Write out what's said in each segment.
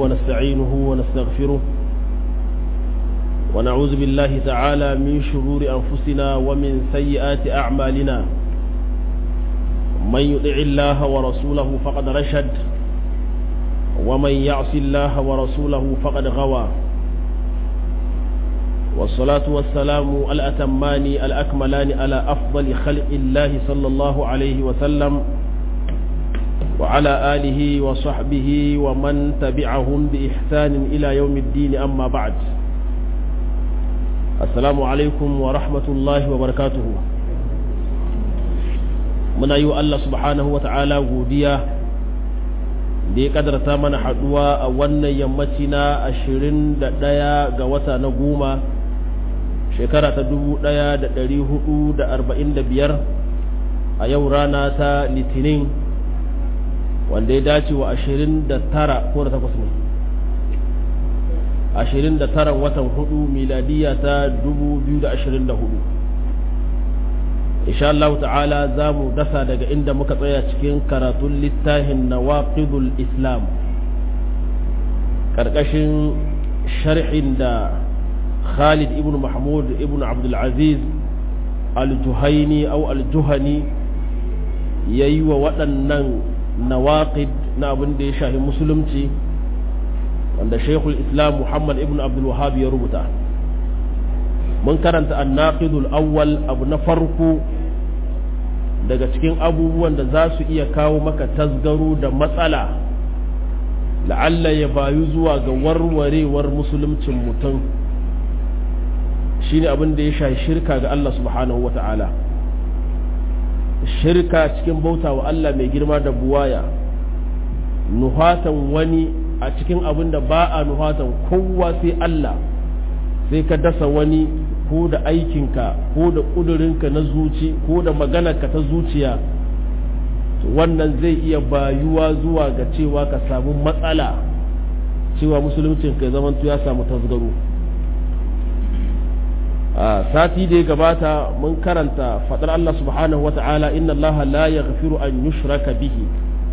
ونستعينه ونستغفره ونعوذ بالله تعالى من شرور أنفسنا ومن سيئات أعمالنا من يطع الله ورسوله فقد رشد ومن يعص الله ورسوله فقد غوى والصلاة والسلام الأتمان الأكملان على أفضل خلق الله صلى الله عليه وسلم وعلى آله وصحبه ومن تبعهم بإحسان إلى يوم الدين أما بعد السلام عليكم ورحمة الله وبركاته muna yi wa Allah subhanahu wa ta'ala godiya da ya kadarta mana haduwa a wannan yammaci na ashirin da ɗaya ga wata na goma shekara ta dubu ɗaya da ɗari hudu da arba'in da biyar a yau rana ta litinin wanda ya dace wa ashirin da tara ko da takwas ne ashirin da tara watan hudu miladiya ta dubu biyu da ashirin da hudu insha Allah ta'ala za mu dasa daga inda muka tsaya cikin karatun littafin nawaqidul islam ƙarƙashin sharhin da Khalid ibn Mahmud ibn Abdul Aziz al-Juhaini au al-Juhani yayi wa waɗannan nawaqid na abin da ya shahi musulunci wanda Sheikhul Islam Muhammad ibn Abdul Wahhab ya rubuta mun karanta annaqidul awwal abu na farko daga cikin abubuwan da za su iya kawo maka tasgaro da matsala la'alla ya bayu zuwa ga warwarewar musuluncin mutum shine abin da ya shafi shirka ga Allah subhanahu wata'ala shirka cikin bauta wa Allah mai girma da buwaya nuhatan wani a cikin abin da ba a nuhatan kowa sai Allah sai ka dasa wani ko da aikinka ko da ƙudurinka na zuci ko da maganarka ta zuciya wannan zai iya bayuwa zuwa ga cewa ka samu matsala cewa musuluncin ka zaman ya samu tasgaro a sati da ya gabata mun karanta faɗar Allah subhanahu wata'ala inna Allah la yaghfiru an yushraka bihi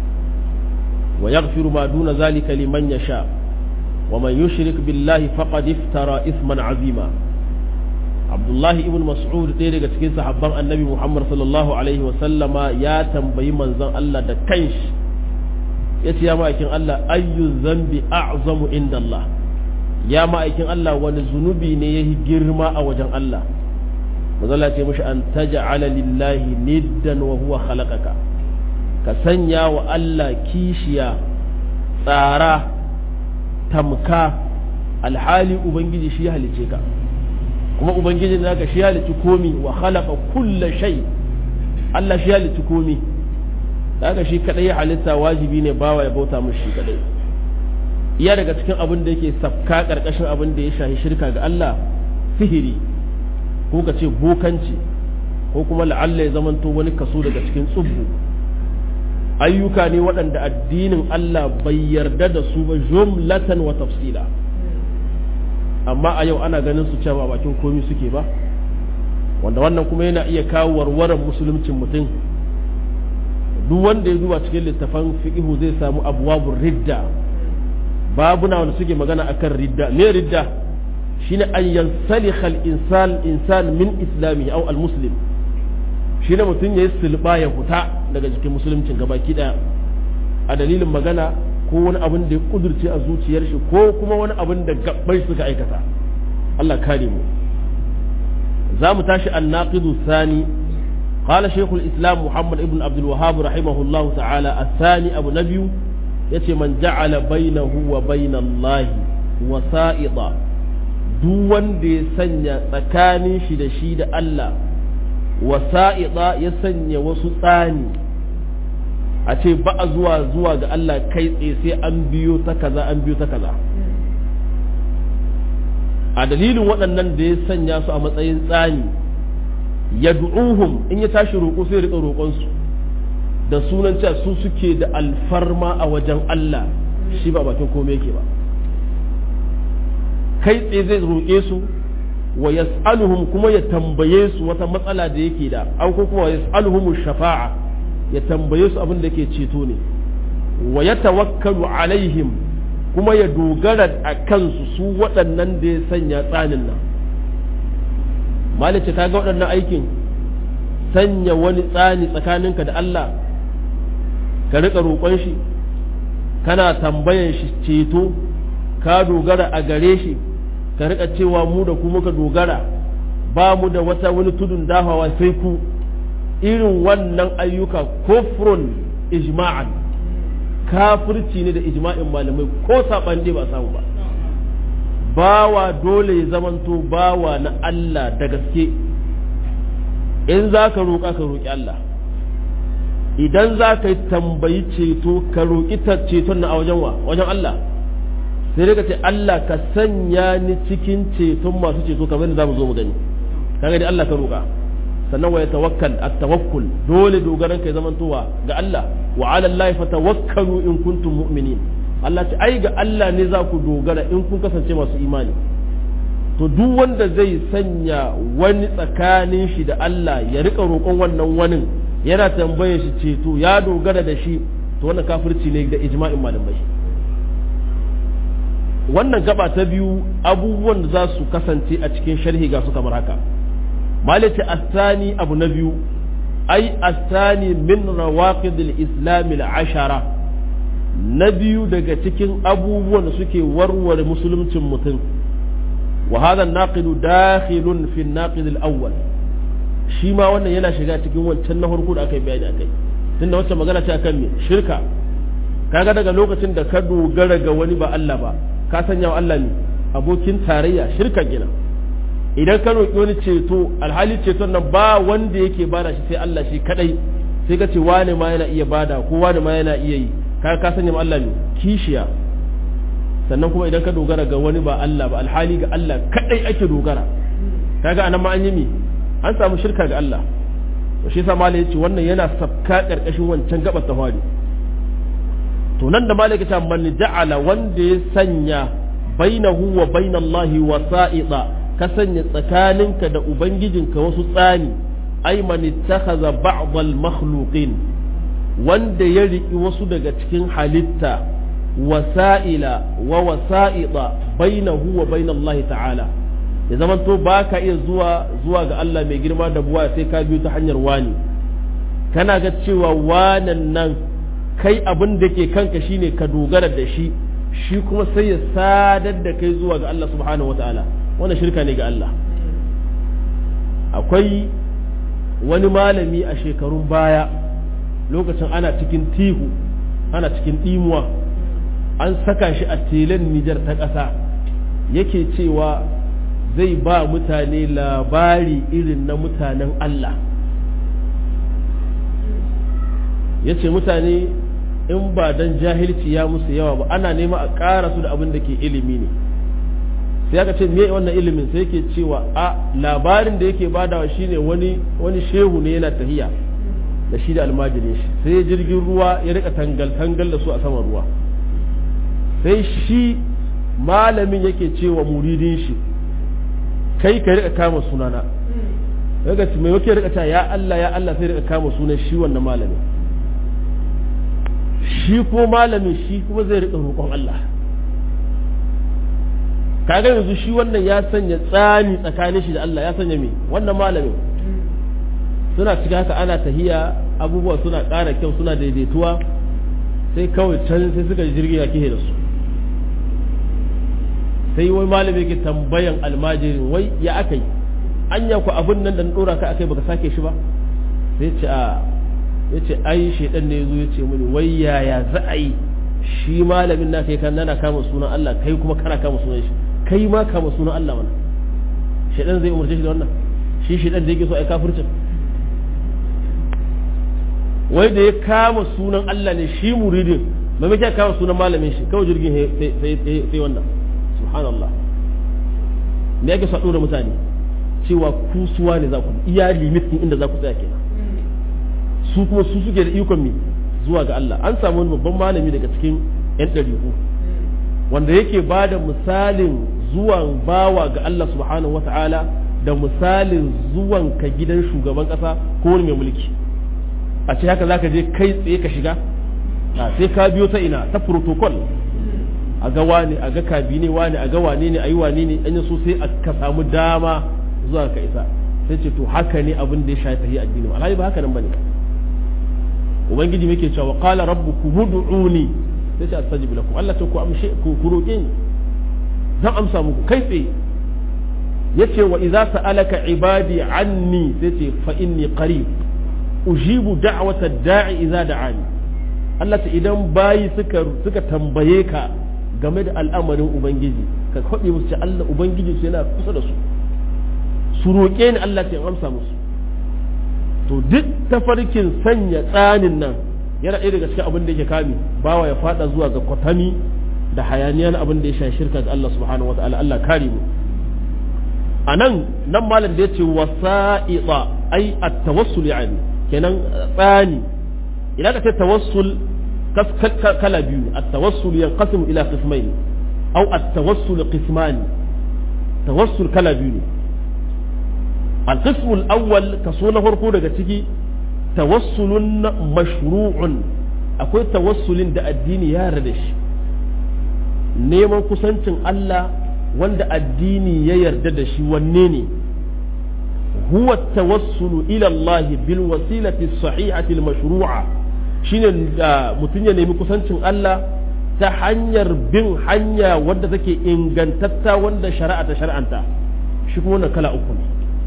wa yaghfiru ma duna zalika liman yasha wa man yushrik billahi faqad iftara isman azima abdullahi ibn mas'ud ɗaya daga cikin sahabban annabi muhammad sallallahu alaihi sallama ya tambayi manzon allah da kanshi ya ce ya ma'aikin allah ayyu zambi a'zamu inda allah ya ma'aikin allah wani zunubi ne ya girma a wajen allah manzon ce mishi an taj'ala lillahi niddan wa huwa khalaqaka ka sanya wa allah kishiya tsara tamka alhali ubangiji shi ya halice ka kuma ubangiji naka shi halitta komi wa khalaqa kulla shay Allah shi halitta komi daga shi kadai ya halitta wajibi ne bawa ya bauta mushi shi kadai iya daga cikin abin da yake safka karkashin abin da ya shahi shirka ga Allah sihiri ko ka ce bokanci ko kuma la'alla ya zamanto wani kaso daga cikin tsubbu ayyuka ne waɗanda addinin Allah bai yarda da su ba jumlatan wa tafsila amma a yau ana ganin su cewa bakin komi suke ba wanda wannan kuma yana iya kawo warwaran musuluncin mutum duk wanda ya duba cikin littafan fiqihu zai samu abwabur ridda babuna wanda suke magana akan ridda me ridda shine an yansalikha al-insan insan min islamihi aw al-muslim shine mutum yayi sulba ya huta daga cikin musuluncin gabaki daya a dalilin magana ko wani abin da ya kudurce a zuciyar shi ko kuma wani abin da gabbai suka aikata Allah kare mu za mu tashi annaqidu sani قال شيخ الإسلام محمد ابن عبد الوهاب رحمه الله تعالى الثاني أبو نبي يتي من جعل بينه وبين الله وسائطا دون دي سنة تكاني شد شيد الله وسائطا يسنى وسطاني a ce ba a zuwa zuwa ga Allah kai tsaye sai an biyo ta kaza an biyo ta kaza a dalilin waɗannan da ya sanya su a matsayin tsani ya du'uhum in ya tashi roƙo sai riƙa roƙonsu da sunan cewa su suke da alfarma a wajen Allah shi ba bakin komai yake ba kai tsaye zai roƙe su wa yas'aluhum kuma ya tambaye su wata matsala da yake da an ko kuma yas'aluhum shafa'a ya tambaye su abin da ke ceto ne wa ya tawakkalu alaihim kuma ya dogara a kansu su waɗannan da ya sanya tsanin nan malice ta ga waɗannan aikin sanya wani tsani tsakaninka da Allah ka riƙa roƙon shi kana tambayan shi ceto ka dogara a gare shi ka riƙa cewa mu da ku muka dogara ba mu da wata wani tudun dafawa sai ku irin wannan ayyuka kufrun ijma'an kafirci ne da ijma'in malamai ko saban ba samu ba bawa dole ya zamanto bawa na Allah da gaske in za ka roƙa ka roƙi Allah idan za ka yi tambayi ceto ka roƙi ceton na a wajen wa wajen Allah sai dai ka ce Allah ka sanya ni cikin ceton masu ceto kamar da za mu zo mu gani kaga dai Allah ka roƙa sannan wa tawakkal at-tawakkul dole dogaran kai zamantowa ga Allah wa 'ala Allah fatawakkalu in kuntum mu'minin Allah ce ai ga Allah ne za ku dogara in kun kasance masu imani to duk wanda zai sanya wani tsakanin shi da Allah ya rika roƙon wannan wani yana tambaye shi ceto ya dogara da shi to wannan kafirci ne da ijma'in malamai wannan gaba ta biyu abubuwan da za su kasance a cikin sharhi ga su kamar haka malati astani abu na biyu ai astani min rawaqidil islam al-ashara na biyu daga cikin abubuwan da suke warware musuluncin mutum wa hadha an-naqidu dakhilun fi an-naqid al-awwal shi ma wannan yana shiga cikin wancan na farko da aka yi bayani akai tunda wacce magana ce akan me shirka kaga daga lokacin da ka dogara ga wani ba Allah ba ka sanya wa Allah ne abokin tarayya shirka gina idan ka roƙi wani ceto alhali ceton nan ba wanda yake bada shi sai Allah shi kadai sai ka ce wane ma yana iya bada ko wane ma yana iya yi ka ka sanya ma Allah ne kishiya sannan kuma idan ka dogara ga wani ba Allah ba alhali ga Allah kadai ake dogara kaga anan ma an yi mi an samu shirka ga Allah to shi yasa malai yace wannan yana sabka karkashin wancan gabar tawari to nan da malai yace man ja'ala wanda ya sanya bainahu wa bainallahi wasa'ida ka sanya tsakaninka da ubangijinka wasu tsani ai man ittakhadha ba'd al-makhluqin wanda ya riki wasu daga cikin halitta wasa'ila wa wasa'ida bainahu wa bainallahi ta'ala ya zaman to ba ka iya zuwa zuwa ga Allah mai girma da buwa sai ka biyo ta hanyar wani kana ga cewa wanan nan kai abin da ke kanka shine ka dogara da shi shi kuma sai ya sadar da kai zuwa ga Allah subhanahu wataala wannan shirka ne ga Allah akwai wani malami a shekarun baya lokacin ana cikin tihu ana cikin ɗimuwa an saka shi a telen Nijar ta ƙasa yake cewa zai ba mutane labari irin na mutanen Allah ya ce mutane in ba dan jahilci ya musu yawa ba ana nema a ƙara su da abin da ke ilimi ne sai aka ce me wannan ilimin sai yake cewa a labarin da yake badawa shine wani wani shehu ne yana tahiya da shi da almajirin shi sai jirgin ruwa ya rika tangal tangal da su a saman ruwa sai shi malamin yake cewa muridin shi kai ka rika kama sunana daga mai wake rika ta ya Allah ya Allah sai rika kama sunan shi wannan malamin shi ko malamin shi kuma zai rika roƙon Allah kaga yanzu shi wannan ya sanya tsani tsakanin shi da Allah ya sanya me wannan malamin suna cikin haka ana tahiya abubuwa suna ƙara kyau suna daidaituwa sai kawai can sai suka jirgi ya kihe da su sai wai malami yake tambayan almajirin wai ya aka yi anya ku abin nan da na dora ka akai baka sake shi ba sai ce a ya ce ai shaidan ne zo ya ce mini wai yaya za a yi shi malamin na kai kan nana kama sunan Allah kai kuma kana kama sunan shi kai ma kama sunan Allah mana shaidan zai umarce shi da wannan shi shaidan da yake so ai kafircin wai da ya kama sunan Allah ne shi muridin maimakon ya kama sunan malamin shi kawai jirgin sai wannan subhanallah me yake sado da mutane cewa ku suwa ne za ku iya limit din inda za ku tsaya kenan su kuma su suke da ikon mi zuwa ga Allah an samu wani babban malami daga cikin yan ɗariƙu wanda yake ba da misalin zuwan bawa ga Allah subhanahu wata'ala da misalin zuwan ka gidan shugaban ƙasa ko wani mai mulki a ce haka zaka je kai tsaye ka shiga sai ka biyo ta ina ta protocol a ga wane a ga kabine wane a ga wane ne a yi wane ne an yi so sai ka samu dama zuwa ka isa sai ce to haka ne abin da ya shafi tahi addini alhali ba haka nan bane ubangiji muke cewa qala rabbukum ud'uni sai ce astajib lakum Allah ce ku amshe ku roke ni zan amsa muku kai tsaye yace wa idza sa'alaka ibadi anni sai ce fa inni qarib ujibu da'wata da'i idza da'ani Allah ta idan bayi suka suka tambaye ka game da al'amarin ubangiji ka kwaɗe musu ce Allah ubangiji su yana kusa da su su roƙe ni Allah ce in amsa musu to duk tafarkin sanya tsanin nan yana ɗaya daga cikin abin da yake kame bawa ya fada zuwa ga kwatami da hayaniya na abin da ya sha shirka ga Allah subhanahu wataala Allah kare mu a nan nan malam da ya ce wasa'iqa ai at-tawassul yani kenan tsani idan ka ce tawassul kala biyu at-tawassul yanqasimu ila qismayn aw at-tawassul qisman tawassul kala biyu ne al-qism al-awwal kaso na farko daga ciki tawassulun mashru'un akwai tawassulin da addini ya yarda da shi neman kusancin Allah wanda addini ya yarda da shi wanne ne huwa tawassulu ila Allah bil wasilati sahihati al mashru'a shine da mutum ya nemi kusancin Allah ta hanyar bin hanya wanda take ingantatta wanda shari'a ta shar'anta shi kuma wannan kala uku ne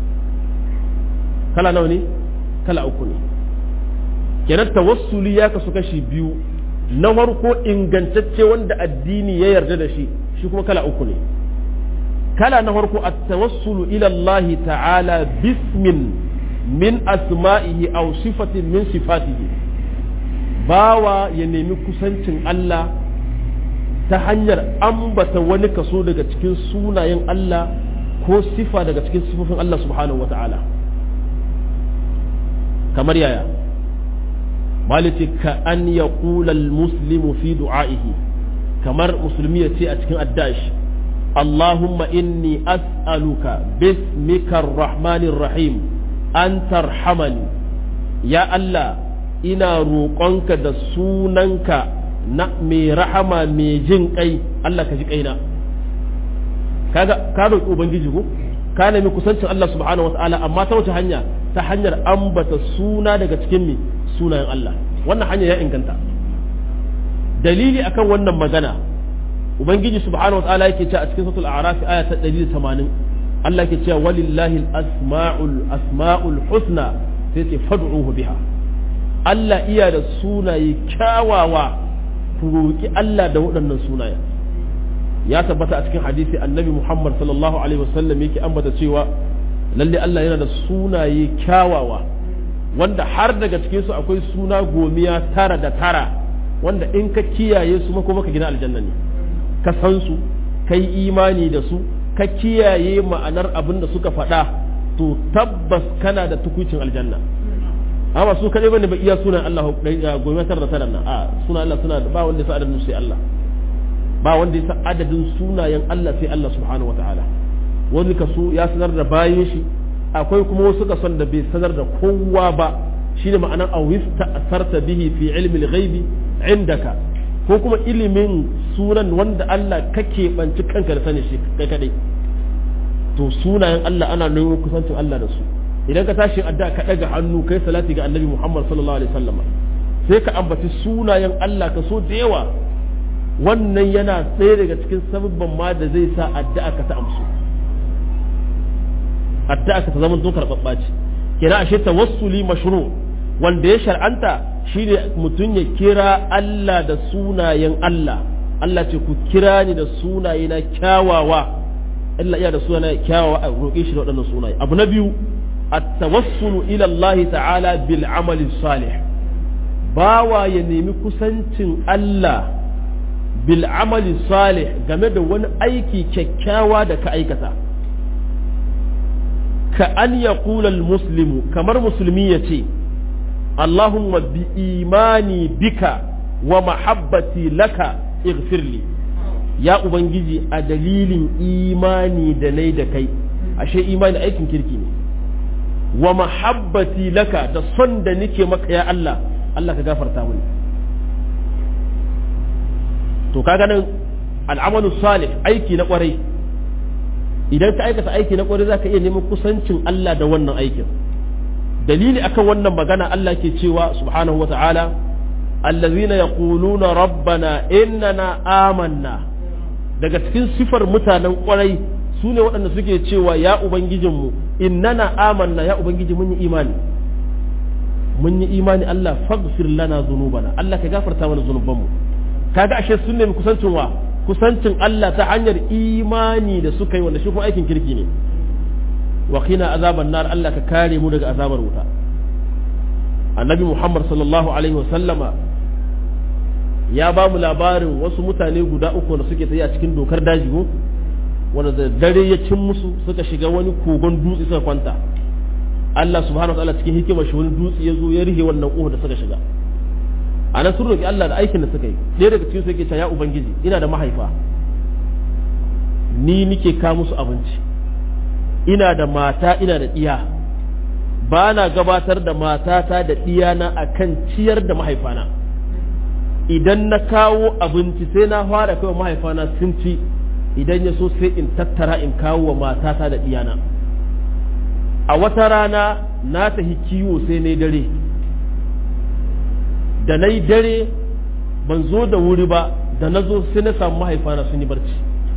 kala nawa ne kala uku ne kenan tawassuli ya kasu kashi biyu na farko ingantacce wanda addini ya yarda da shi shi kuma kala uku ne kala na farko at-tawassulu ila Allah ta'ala bismin min asma'ihi aw sifatin min sifatihi bawa ya nemi kusancin Allah ta hanyar ambata wani kaso daga cikin sunayen Allah ko sifa daga cikin sifofin Allah subhanahu wa ta'ala kamar yaya maliti ka an ya muslimu fi du'a'ihi kamar musulmi ya ce a cikin addashi Allahumma inni as'aluka bismika rahmanir rahim an tarhamani ya Allah ina roƙonka da sunanka na mai rahama mai jin kai Allah ka ji kaina kaga ka roƙi ubangiji ko ka nemi kusancin Allah subhanahu wataala amma ta wace hanya ta hanyar ambata suna daga cikin mi sunayen Allah wannan hanya ya inganta dalili akan wannan magana ubangiji subhanahu wataala yake cewa a cikin suratul a'raf aya ta 180 Allah yake cewa walillahi al-asma'ul asma'ul husna sai ce fad'uhu biha Allah iya da sunaye kyawawa ku roki Allah da waɗannan sunaye ya tabbata a cikin hadisi annabi Muhammad sallallahu alaihi wasallam yake ambata cewa lalle Allah yana da sunaye kyawawa wanda har daga cikin su akwai suna gomiya tara da tara wanda in ka kiyaye su mako maka gina aljanna ne ka san su kai imani da su ka kiyaye ma'anar abin da suka faɗa to tabbas kana da tukucin aljanna amma su kaɗai bane ba iya sunan Allah gomiya tara da tara nan a sunan Allah suna ba wanda ya sa adadin sai Allah ba wanda ya san adadin sunayen Allah sai Allah subhanahu wa ta'ala wani kaso ya sanar da bayan shi akwai kuma wasu kason da bai sanar da kowa ba shine ma'anar awista asarta bihi fi ilmi al-ghaibi indaka ko kuma ilimin sunan wanda Allah kake banci kanka da sani shi kai kadai to sunayen Allah ana nuna kusancin Allah da su idan ka tashi adda ka daga hannu kai salati ga annabi Muhammad sallallahu alaihi wasallam sai ka ambaci sunayen Allah ka so da yawa wannan yana tsaye daga cikin sababban ma da zai sa addu'a ka ta amsu addu'a ka ta zama don karɓaɓɓa ce kira ashe tawassuli mashru wanda ya shar'anta shine mutum ya kira Allah da sunayen Allah Allah ce ku kira ni da sunaye na kyawawa Allah iya da sunaye kyawawa a roƙe shi da waɗannan sunaye abu na biyu at-tawassulu ila Allah ta'ala bil amali salih bawa ya nemi kusancin Allah bil amali salih game da wani aiki kyakkyawa da ka aikata ka an ya muslimu kamar musulmi ya ce Allahumma bi imani bika wa mahabbati laka ighfirli ya ubangiji a dalilin imani da nai da kai ashe imani aikin kirki ne wa mahabbati laka da son da nike maka ya Allah Allah ka gafarta mini to kaga nan al'amalu salih aiki na kwarai idan ka aikata aiki na kwarai zaka iya neman kusancin Allah da wannan aikin dalili akan wannan magana Allah ke cewa subhanahu wa ta'ala allazina yaquluna rabbana innana amanna daga cikin sifar mutanen kwarai su ne waɗanda suke cewa ya ubangijinmu innana amanna ya ubangiji mun yi imani mun yi imani Allah faghfir lana dhunubana Allah ka gafarta mana zunubanmu kaga ashe sun nemi kusancin wa kusancin Allah ta hanyar imani da suka yi wanda shi kuma aikin kirki ne wa qina azaban nar Allah ka kare mu daga azabar wuta annabi Muhammad sallallahu alaihi wa sallama ya ba mu labarin wasu mutane guda uku da suke tsaye a cikin dokar daji ko wanda da dare ya cin musu suka shiga wani kogon dutse suka kwanta Allah subhanahu wa ta'ala cikin hikimar shi wani dutse ya zo ya rihe wannan ƙofa da suka shiga a nan sun roƙi Allah da aikin da suka yi ɗaya daga cikin su yake cewa ya ubangiji ina da mahaifa ni nike ka musu abinci ina da mata ina da ɗiya ba na gabatar da matata da ɗiyana a kan ciyar da mahaifana idan na kawo abinci sai na fara kawai mahaifana sun ci idan ya so sai in tattara in kawo wa matata da ɗiyana a wata rana na tafi kiwo sai na dare da na yi dare ban zo da wuri ba da na zo sai na samu mahaifana sun yi barci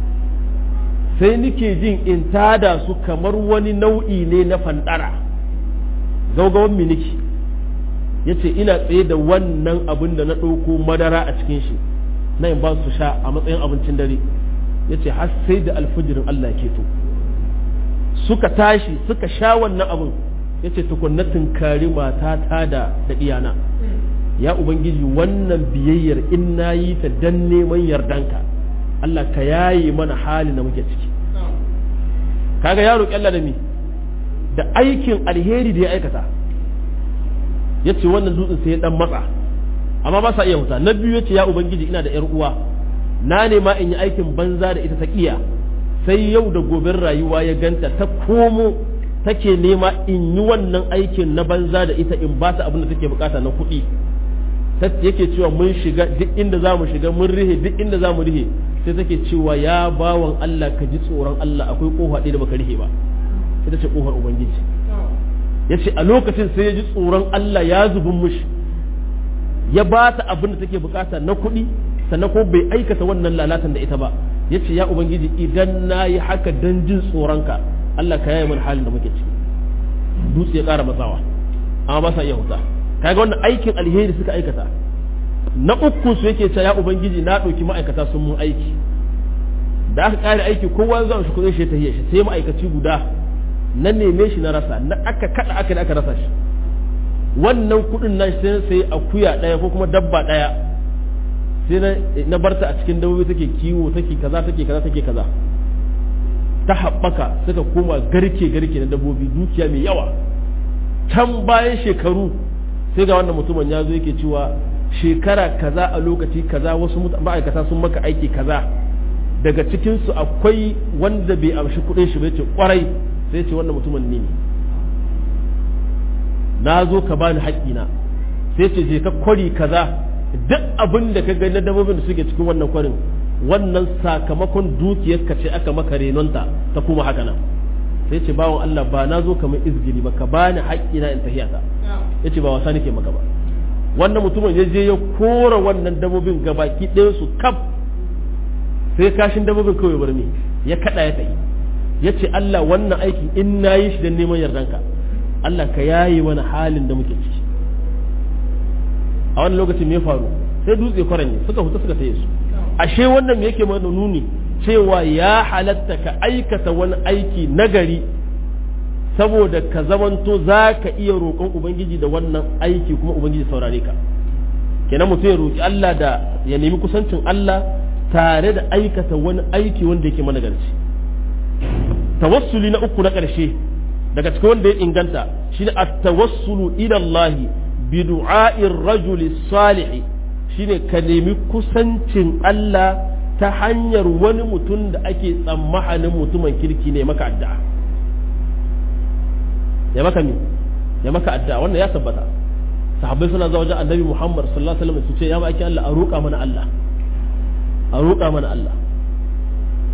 sai nike jin in tada su kamar wani nau'i ne na fandara gaugawan miniki ya ce ina tsaye da wannan abin da na ɗauko madara a cikin shi na in ba su sha a matsayin abincin dare ya ce har sai da alfijirin Allah ke to suka tashi suka sha wannan abin ya ce tukunna tunkari matata da da iyana ya ubangiji wannan biyayyar in na yi ta dan neman yardanka Allah ka yaye mana hali na muke ciki kaga ya roƙi Allah da mi da aikin alheri da ya aikata ya ce wannan dutsen sai ya dan matsa amma ba sa iya huta na biyu ya ce ya ubangiji ina da yar uwa na nema in yi aikin banza da ita ta kiya sai yau da gobin rayuwa ya ganta ta komo take nema in yi wannan aikin na banza da ita in ba ta abin da take bukata na kuɗi yake cewa mun shiga duk inda za mu shiga mun rihe duk inda za mu rihe sai take cewa ya bawan Allah ka ji tsoron Allah akwai kofa ɗaya da baka rihe ba ita ce kofar ubangiji ya ce a lokacin sai ya ji tsoron Allah ya zubin mushi ya ba ta abin da take bukata na kuɗi sannan ko bai aikata wannan lalatan da ita ba ya ce ya ubangiji idan na yi haka don jin tsoronka Allah ka yaye mana halin da muke ciki dutse ya ƙara matsawa amma ba sa iya huta kaga wannan aikin alheri suka aikata na uku su yake cewa ya ubangiji na ɗauki ma'aikata sun mun aiki da aka ƙare aiki kowa zan shi kuɗin shi ta shi sai ma'aikaci guda na neme shi na rasa na aka kada aka da aka rasa shi wannan kuɗin na sai sai akuya ɗaya ko kuma dabba ɗaya sai na barta a cikin dabbobi take kiwo take kaza take kaza take kaza ta haɓaka suka koma garke garke na dabbobi dukiya mai yawa can bayan shekaru sai ga wannan mutumin ya zo yake cewa shekara kaza a lokaci kaza wasu ma'aikata sun maka aiki kaza daga cikinsu akwai wanda bai amshi kuɗin shi bai ce kwarai sai ce wannan mutumin ne na zo ka bani haƙƙina sai ce je ka kwari kaza duk abin da ka ga na dabbobin da suke cikin wannan kwarin wannan sakamakon dukiyar ka ce aka maka renonta ta kuma haka nan sai ce bawan Allah ba na zo kamar izgili ba ka bani haƙƙina in tahiyata ya ce ba wasa nake maka ba wannan mutumin ya je ya kora wannan dabbobin gabaki ɗaya su kaf sai kashin dabbobin kawai bar ni ya kada ya tafi ya ce Allah wannan aiki in na yi shi don neman yardanka Allah ka yaye wani halin da muke ciki a wani lokacin me faru sai dutse kwaranye suka huta suka taye su ashe wannan me yake mana nuni cewa ya halatta ka aikata wani aiki nagari saboda ka zamanto za ka iya roƙon ubangiji da wannan aiki kuma ubangiji saurare ka kenan mutum ya roƙi Allah da ya nemi kusancin Allah tare da aikata wani aiki wanda yake managarci tawassuli na uku na ƙarshe daga cikin wanda ya inganta shine at-tawassulu ila Allah bi du'a'ir rajuli salih shine ka nemi kusancin Allah ta hanyar wani mutum da ake tsammanin mutumin kirki ne maka addu'a ya maka mi ya maka addu'a wannan ya tabbata sahabbai suna zuwa wajen annabi Muhammad sallallahu alaihi wasallam su ce ya maki Allah a roƙa mana Allah a roƙa mana Allah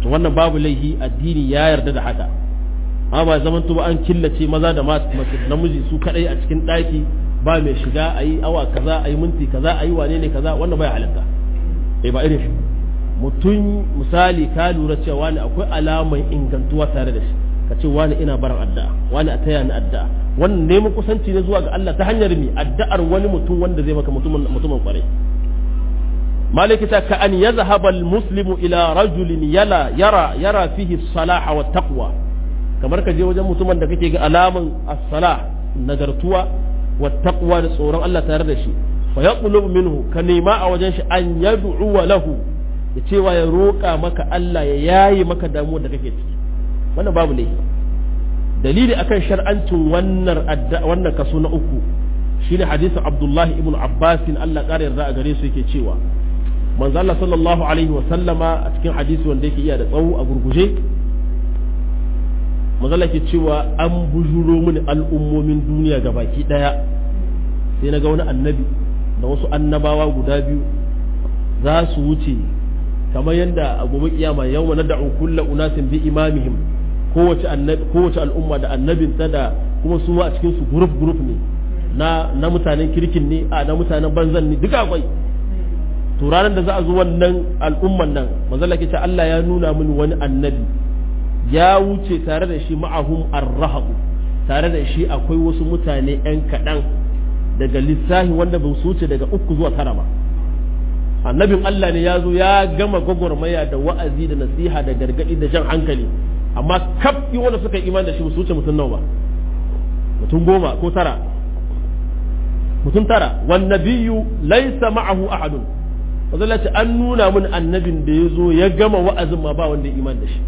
wannan babu laihi addini ya yarda da haka amma ba zaman ba an killace maza da mace namiji su kadai a cikin daki ba mai shiga a yi awa kaza a yi minti kaza a yi wane ne kaza wannan bai halatta eh ba irin shi mutum misali ka lura cewa wani akwai alaman ingantuwa tare da shi ka ce wani ina barin addu'a wani a taya ni addu'a wannan neman kusanci ne zuwa ga Allah ta hanyar mi addu'ar wani mutum wanda zai maka mutumin mutumin kwarai maliki ta ka an yazhaba al-muslimu ila rajulin yala yara yara fihi salaha wa taqwa kamar ka je wajen mutumin da kake ga alaman as-salah nagartuwa wa taqwa da tsoron Allah tare da shi fa yaqulu minhu ka nema a wajen shi an yad'u lahu ya cewa ya roƙa maka Allah ya yayi maka damuwar da kake ciki wannan babu laifi dalili akan shar'ancin wannan wannan kaso na uku shine hadisin Abdullahi ibn Abbas Allah ƙara yarda a gare su yake cewa manzo Allah sallallahu alaihi wa sallama a cikin hadisi wanda yake iya da tsawo a gurguje manzo Allah yake cewa an bujuro mini al'ummomin duniya gabaki daya sai na ga wani annabi da wasu annabawa guda biyu za su wuce kamar yadda a gobe kiyama yau na da'u kulla unasin bi imamihim kowace annabi kowace al'umma da annabinta da kuma su ma a cikin su group group ne na na mutanen kirkin ne a na mutanen banzan ne duka akwai to ranar da za a zo wannan al'umman nan manzala ke ce Allah ya nuna mini wani annabi ya wuce tare da shi ma'ahum arrahabu tare da shi akwai wasu mutane yan kaɗan daga lissahi wanda ba su wuce daga uku zuwa tara ba annabin Allah ne ya zo ya gama gwagwarmaya da wa'azi da nasiha da gargaɗi da jan hankali amma kaf wanda suka yi iman da shi ba su wuce mutum nawa ba mutum goma ko tara mutum tara wan nabiyyu laysa ma'ahu ahadun wanda ce an nuna mun annabin da ya zo ya gama wa'azin ma ba wanda ya iman da shi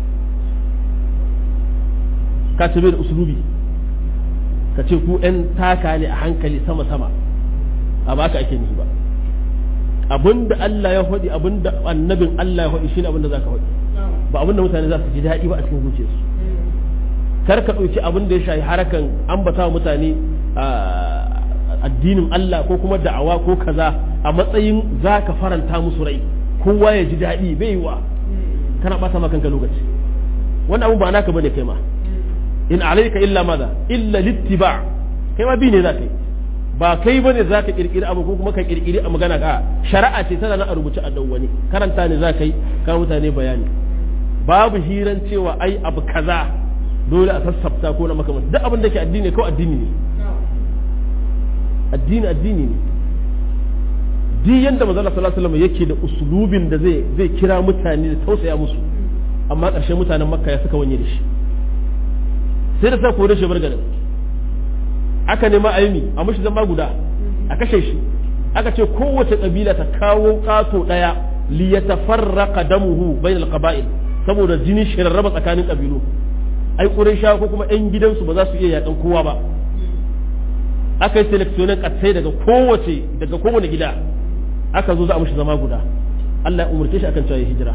ka ce da usulubi ka ce ku ‘yan taka ne a hankali sama-sama a baka ake nihi ba abinda Allah ya faɗi abinda annabin Allah ya faɗi shine abinda za ka faɗi ba abinda mutane za su ji daɗi ba a cikin zuciyarsu kar ka ɗauki abin da ya shafi harakan ambata wa mutane addinin Allah ko kuma da'awa ko kaza a matsayin za ka faranta musu rai kowa ya ji daɗi bai wa kana ɓata ma kanka lokaci wannan abun ba naka bane kai ma in alayka illa maza illa littiba kai ma bi ne za ka yi ba kai bane za ka kirkiri abu ko kuma ka kirkiri a magana ka shari'a ce tana nan a rubuce a wani karanta ne za ka yi ka mutane bayani babu hiran cewa ai abu kaza dole a sassafta ko na makamanta duk abin da ke addini kawai addini ne addini addini ne duk yanda manzo sallallahu alaihi wasallam yake da usulubin da zai zai kira mutane da tausaya musu amma ƙarshen mutanen makka ya suka wanye da shi sai da sa kore shi bargarin aka nema aimi a mashi zama guda a kashe shi aka ce kowace kabila ta kawo kato daya li yatafarraqa damuhu bainal qaba'il saboda jini shi rarraba tsakanin kabilu ai quraisha ko kuma yan gidansu ba za su iya yakan kowa ba aka yi selectionin katsai daga kowace daga kowane gida aka zo za a mashi zama guda Allah ya umurce shi akan cewa ya hijira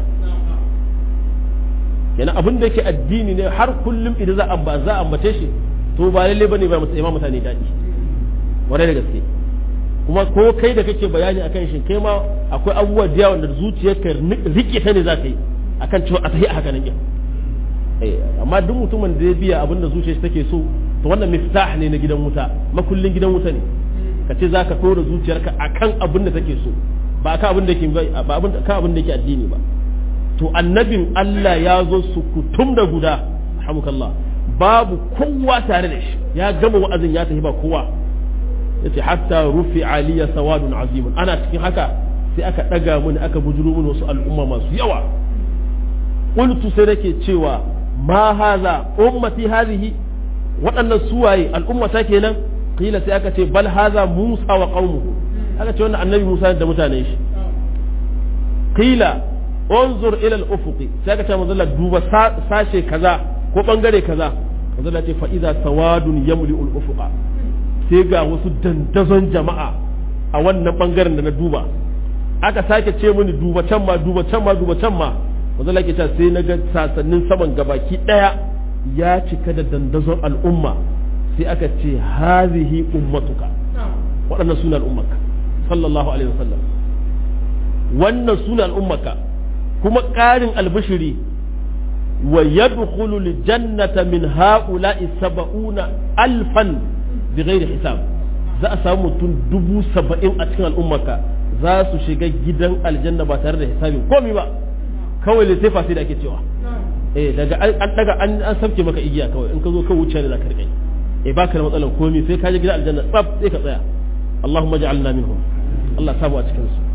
yana abin da yake addini ne har kullum idan za a za a ambace shi to ba lalle bane ba ma mutane daɗi warai da gaske kuma ko kai da kake bayani akan shi kai ma akwai abubuwa da yawa da zuciyarka rike ta ne za ka yi akan cewa a tafi a haka nan kin amma duk mutumin da ya biya abin da zuciyarsa take so to wannan miftah ne na gidan wuta makullin gidan wuta ne ka ce za ka tora zuciyarka akan abin da take so ba ka abin da ke ba abin ka abin da ke addini ba to annabin Allah ya zo su kutum da guda alhamdulillah babu kowa tare da shi ya gama wa'azin ya tafi ba kowa yace hatta rufi aliya sawadun azimun ana cikin haka sai aka daga mini aka bujuro mini wasu al'umma masu yawa qultu sai nake cewa ma haza ummati hadhihi waɗannan suwaye al'ummata kenan kila sai aka ce bal haza musa wa qaumuhu aka ce wannan annabi musa da mutanen shi kila unzur ila al-ufuqi sai aka ce manzo duba sashe kaza ko bangare kaza manzo ce fa idza sawadun yamli al-ufuqa sai ga wasu dandazon jama'a a wannan bangaren da na duba aka sake ce mini duba can ma duba can ma duba can ma manzo ke ce sai na ga sasannin saman gabaki daya ya cika da dandazon al'umma sai aka ce hazihi ummatuka waɗannan suna al'ummaka sallallahu alaihi wasallam wannan suna al'ummaka kuma ƙarin albishiri wa yadkhulu aljannata min ha'ula'i sab'una alfan bighairi hisab za a samu mutum dubu saba'in a cikin al'ummarka za su shiga gidan aljanna ba tare da hisabin komi ba kawai lissafa sai da ake cewa eh daga an daga an an sabke maka igiya kawai in ka zo ka wuce ne za ka rike eh baka da matsalar komi sai ka je gidan aljanna tsaf sai ka tsaya Allahumma ja'alna minhum Allah samu a cikin su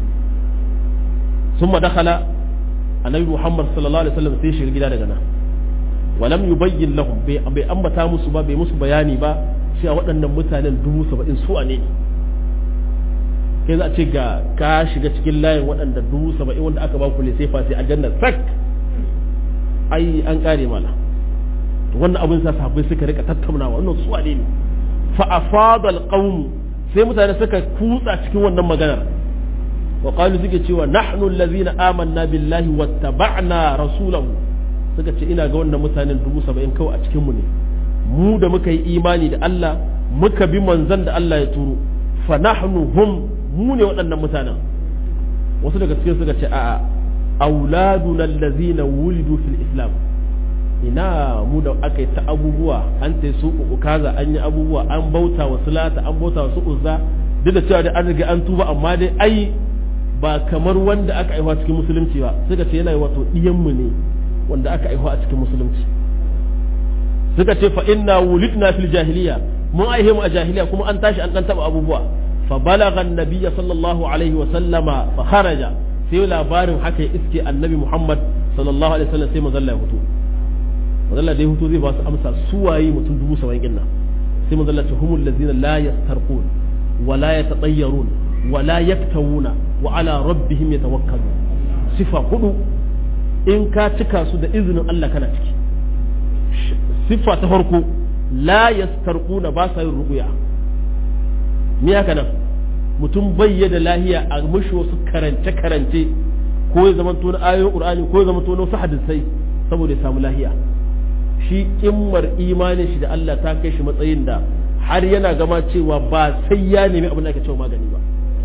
ثم دخل النبي محمد صلى الله عليه وسلم sai shiga gida daga nan walam yubayyin lahum bai bai ambata musu ba bai musu bayani ba cewa waɗannan mutanen dubu saba'in su ne kai za a ce ga ka shiga cikin layin waɗanda dubu saba'in wanda aka ba ku sai fa sai aljanna sak ai an kare mana to wannan abin sa sahabbai suka rika tattaunawa wannan su ne ne fa afada alqawm sai mutane suka kutsa cikin wannan maganar wa qalu suke cewa nahnu allazina amanna billahi wattaba'na rasulahu suka ce ina ga wannan mutanen dubu saba'in kawai a cikin mu ne mu da muka yi imani da Allah muka bi manzon da Allah ya turo fa nahnu hum mu ne waɗannan mutanen wasu daga cikin suka ce a'a auladuna allazina wulidu fil islam ina mu da aka yi ta abubuwa an ta su kaza an yi abubuwa an bauta wa sulata an bauta wa su uzza duk da cewa da an riga an tuba amma dai ai ba kamar wanda aka aiwa cikin musulunci ba suka ce yana wato mu ne wanda aka aiwa a cikin musulunci suka ce fa inna wulidna fil jahiliya mun aihe mu a jahiliya kuma an tashi an dan taba abubuwa fa balagha annabiyya sallallahu alaihi wa sallama fa kharaja sai labarin haka ya iske annabi muhammad sallallahu alaihi wasallam sai mazalla ya fito mazalla da ya fito zai ba su amsa su waye mutum dubu saba'in din nan sai mazalla ce humul ladzina la yastarqun wa la yatatayyarun wa la yaktawuna wa ala rabbihim yatawakkalun sifa hudu in ka cika su da izinin Allah kana ciki sifa ta farko la yastarquna ba sa yin ruqya me haka nan mutum bayya da lahiya a mushi wasu karance karance ko ya zama tona ayoyin qur'ani ko ya zama tona wasu hadisai saboda ya samu lahiya shi kimmar imanin shi da Allah ta kai shi matsayin da har yana gama cewa ba sai ya nemi abin da ake cewa magani ba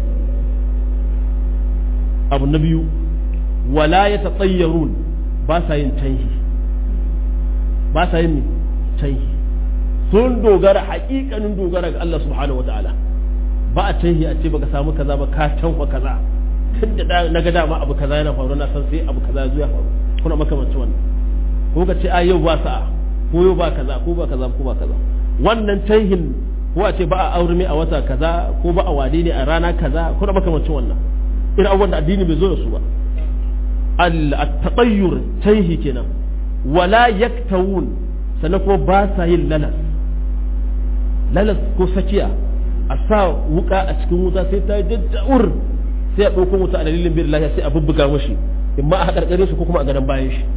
abu na biyu wala ya tsayyarun ba sa yin canhi ba sa yin canhi sun dogara haƙiƙanin dogara ga Allah subhanahu wataala ba a canhi a ce baka samu kaza ba ka canfa kaza tun da na ga dama abu kaza yana faru na san sai abu kaza ya faru kuna makamancin wannan ko ka ce a yau ba sa'a ko yau ba kaza ko ba kaza ko ba kaza wannan canhin ko a ce ba a aure a wata kaza ko ba a wade ne a rana kaza kuna makamancin wannan irin abubuwan da addini bai zo da su ba al-tatayyur canhi kenan wala yaktawun sannan kuma ba sa yin lalas lalas ko sakiya a sa wuka a cikin wuta sai ta jajjawur sai a ɗauko wuta a dalilin bin lafiya sai a bubbuga mashi in ma a haƙarƙare shi ko kuma a gadon bayan shi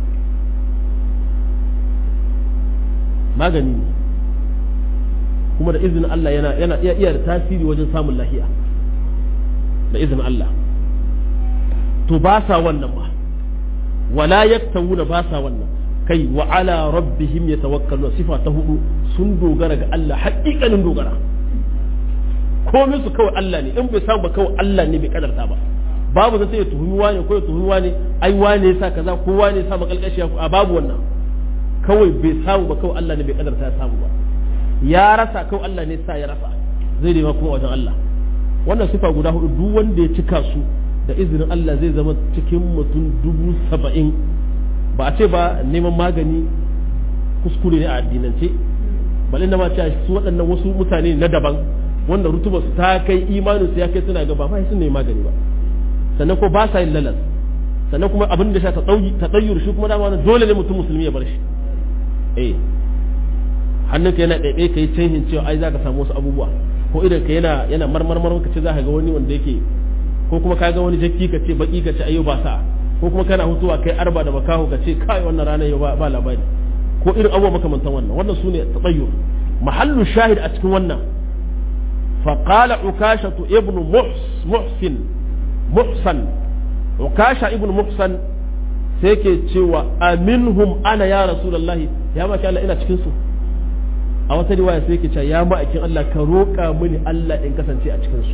magani ne kuma da izinin Allah yana yana iya iya da tasiri wajen samun lahiya da izinin Allah to ba sa wannan ba wala yaktawuna ba sa wannan kai wa ala rabbihim yatawakkaluna sifa ta hudu sun dogara ga Allah haƙiƙanin dogara komai su kawai Allah ne in bai samu ba kawai Allah ne bai kadarta ba babu zai ya tuhumi wane ko ya tuhumi wane ai wane yasa kaza ko wane yasa makalkashi a babu wannan kawai bai samu ba kawai Allah ne bai kadarta ya samu ba ya rasa kawai Allah ne sa ya rasa zai nema kuma wajen Allah wannan sifa guda hudu duk wanda ya cika su da izinin Allah zai zama cikin mutum dubu saba'in ba a ce ba neman magani kuskure ne a addinance bal inda ma ce su waɗannan wasu mutane na daban wanda rutuba su ta kai imanin su ya kai suna gaba ba sun nemi magani ba sannan ko ba sa yin lalas sannan kuma abin da sha ta tsayyur shi kuma dama dole ne mutum musulmi ya bar shi eh hannunka yana ɗaiɗai ka yi canhin cewa ai za ka samu wasu abubuwa ko idan ka yana yana marmarmar ka ce za ka ga wani wanda yake ko kuma ka ga wani jakki ka ce baki ka ce ayo ba sa ko kuma kana hutuwa kai arba da makaho ka ce kai wannan ranar yau ba labari ko irin abubuwa makamantan wannan wannan su ne tsayyur mahallu shahid a cikin wannan فقال عكاشة ابن محسن محسن عكاشة ابن محسن سيكي تشوى أمنهم أنا يا رسول الله يا ما كان إنا تشكنسو أو ترواية سيكي تشوى يا ما أكين الله كروكا مني الله إن كسن تي أتشكنسو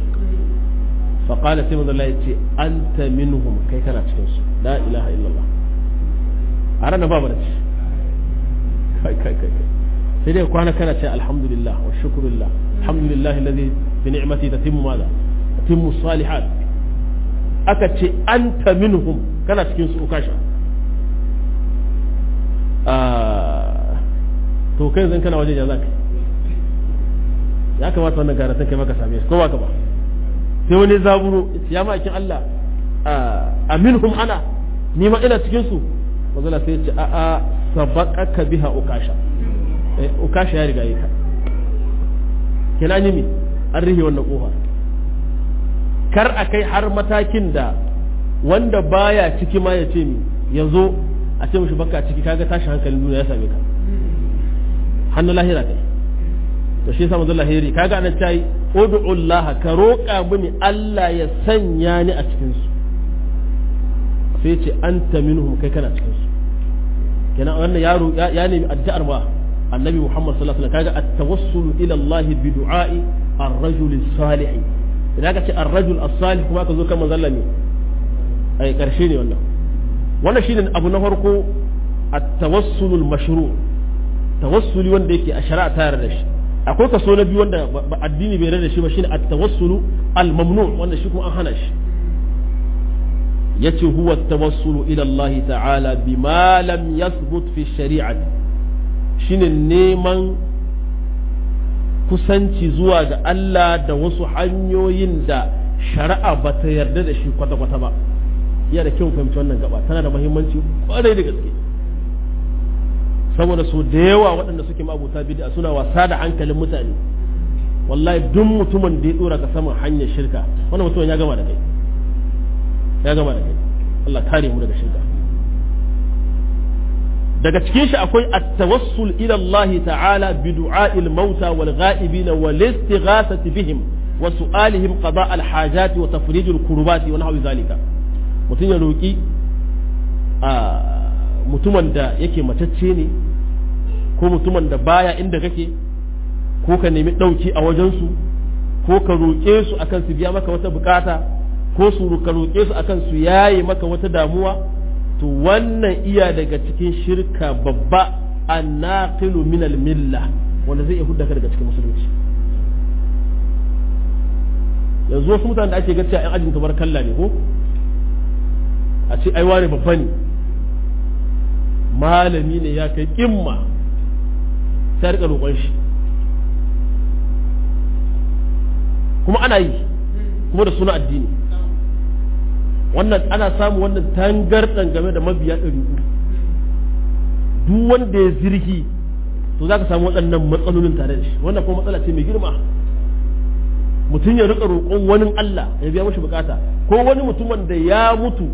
فقال سيما الله يتي أنت منهم كي كان أتشكنسو لا إله إلا الله a ranar ba barci kai kai kai sai dai kwana kana ce alhamdulillah wa shukrulillah alhamdulillah alladhi bi ni'mati tatimmu madha tatimmu salihat aka ce anta minhum kana cikin su ukasha to kai zan kana waje ya zaka ya kamata wannan karatun kai maka same shi ko ba ka ba sai wani zaburo ya ma'aikin Allah a minhum ana ni ma ina cikin su wazala sai ce a a sabaqaka biha ukasha eh ukasha ya riga yi ka kina ni mi an rihe wannan kofa kar a kai har matakin da wanda baya ciki ma ya ce mi yazo a ce mishi baka ciki kaga tashi hankalin duniya ya same ka hannu lahira kai to shi yasa manzo lahiri kaga anan tayi ud'u Allah ka roƙa mini Allah ya sanya ni a cikin su sai ce anta minhum kai kana cikin su kenan wannan yaro ya nemi addu'ar ma annabi Muhammad sallallahu alaihi wasallam kaga at-tawassul ila Allah bi du'a'i ar-rajul as-salih idan ka ce ar-rajul as-salih kuma ka zo kan manzo ne ai karshe ne wannan wannan shine abu na farko at-tawassul al-mashru' tawassuli wanda yake a shari'a ta yarda da shi akwai kaso na biyu wanda addini bai da shi ba shine at-tawassulu al-mamnu wanda shi kuma an hana shi yace huwa at-tawassulu ila Allah ta'ala bima lam yathbut fi shari'ati shine neman kusanci zuwa ga Allah da wasu hanyoyin da shari'a ba ta yarda da shi kwata-kwata ba yana da kyau fahimci wannan gaba tana da muhimmanci kwarai da gaske saboda so da yawa waɗanda suke mabuta bid'a suna wasa da hankalin mutane wallahi duk mutumin da ya dora ka saman hanyar shirka wannan mutumin ya gama da kai ya gama da kai Allah kare mu daga shirka daga cikin shi akwai at-tawassul ila Allah ta'ala bi du'a'il mauta wal ghaibin wal istighathati bihim wa su'alihim qada' al-hajati wa tafrij al-kurbati wa nahwi zalika mutum ya roki a mutumin da yake matacce ne ko mutumin da baya inda kake ko ka nemi ɗauki a wajensu ko ka roƙe su akan su biya maka wata bukata ko su ka roƙe su akan su yaye maka wata damuwa to wannan iya daga cikin shirka babba annaqilu min milla wanda zai iya hudda ka daga cikin musulunci yanzu wasu mutanen da ake ga cewa 'yan ajin tabarkalla ne ko a ce ai wane babba ne malami ne ya kai kimma sai rika roƙon shi kuma ana yi kuma da suna addini wannan ana samu wannan tangarɗan game da mabiya ɗari uku duk wanda ya zirki to za ka samu waɗannan matsalolin tare da shi wannan kuma matsala ce mai girma mutum ya rika roƙon wani Allah ya biya mashi bukata ko wani mutumin da ya mutu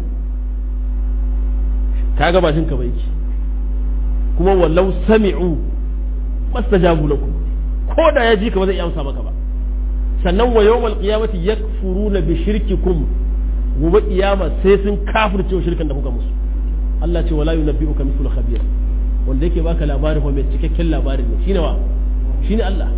kaga ba ka ba yake kuma wallau sami'u mastajabu lakum ko da ya ji ka ba zai iya amsa maka ba sannan wa yawmal qiyamati yakfuruna bi shirkikum gobe kiyama sai sun kafirce wa shirkan da kuka musu Allah ce wala yunabbi'uka mithlu khabir wanda yake baka labarin mai cikakken labarin ne shine wa shine Allah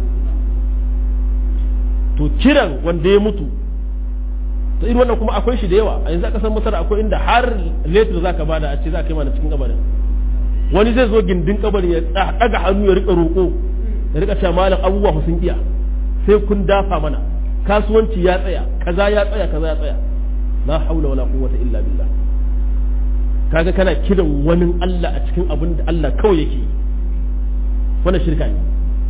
to kiran wanda ya mutu to irin wannan kuma akwai shi da yawa a yanzu aka san masar akwai inda har letter zaka bada a ce za ka yi mana cikin kabarin wani zai zo gindin kabarin ya daga hannu ya rika roƙo ya rika cewa malam abubuwa sun iya sai kun dafa mana kasuwanci ya tsaya kaza ya tsaya kaza ya tsaya la haula wala quwwata illa billah kaga kana kiran wani Allah a cikin abin da Allah kawai yake yi wannan shirka ne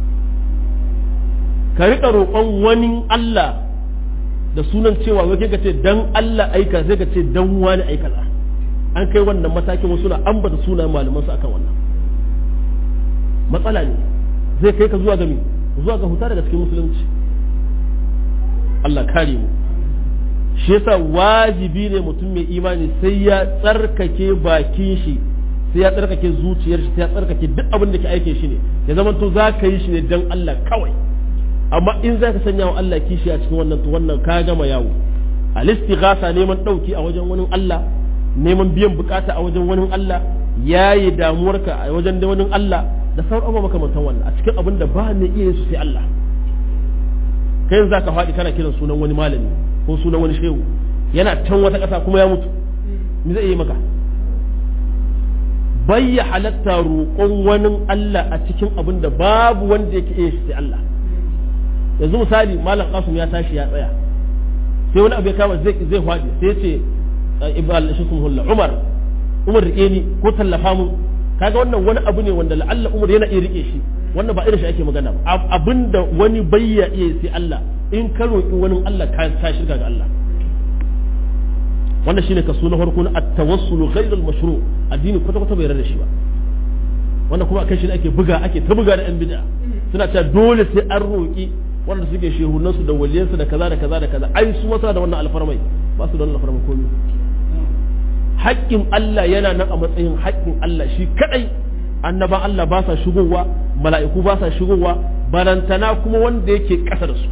ka rika roƙon wani Allah da sunan cewa wai ka ce dan Allah aika sai ka ce dan wani aika za an kai wannan matakin wasu na ambata sunan malaman su akan wannan matsala ne zai kai ka zuwa ga me zuwa ga huta daga cikin musulunci Allah kare mu shi yasa wajibi ne mutum mai imani sai ya tsarkake bakin shi sai ya tsarkake zuciyar shi sai ya tsarkake duk abin da ke aike shi ne ya zama to za ka yi shi ne dan Allah kawai amma in za ka sanya wa Allah kishi a cikin wannan to wannan ka gama yawo al-istighasa neman dauki a wajen wani Allah neman biyan bukata a wajen wani Allah yayi damuwarka a wajen da wani Allah da sauran abubuwa makamantan wannan a cikin abin da ba ne iya su sai Allah kai yanzu zaka faɗi kana kiran sunan wani malami ko sunan wani shehu yana can wata ƙasa kuma ya mutu me zai yi maka bai ya halatta roƙon wani Allah a cikin abin da babu wanda yake iya shi sai Allah yanzu misali malam Qasim ya tashi ya tsaya sai wani abu ya kama zai zai faɗi sai ya ce ibal shi sun hulla Umar Umar rike ni ko tallafa mu kaga wannan wani abu ne wanda la'alla Umar yana iya rike shi wannan ba irin shi ake magana ba abinda wani bayya iya sai Allah in ka roƙi wani Allah ka ka shirka ga Allah wannan shine kaso na farko na at-tawassul ghayr al-mashru' addini kwata kwata bai rada shi ba wannan kuma akan shi ake buga ake ta buga da yan bid'a suna cewa dole sai an roƙi wanda suke shehunan su da waliyan su da kaza da kaza da kaza ai su ma da wannan alfarmai ba su da wannan alfarmai komai haƙƙin Allah yana nan a matsayin haƙƙin Allah shi kadai annaban Allah ba sa shigowa mala'iku ba sa shigowa barantana kuma wanda yake ƙasa da su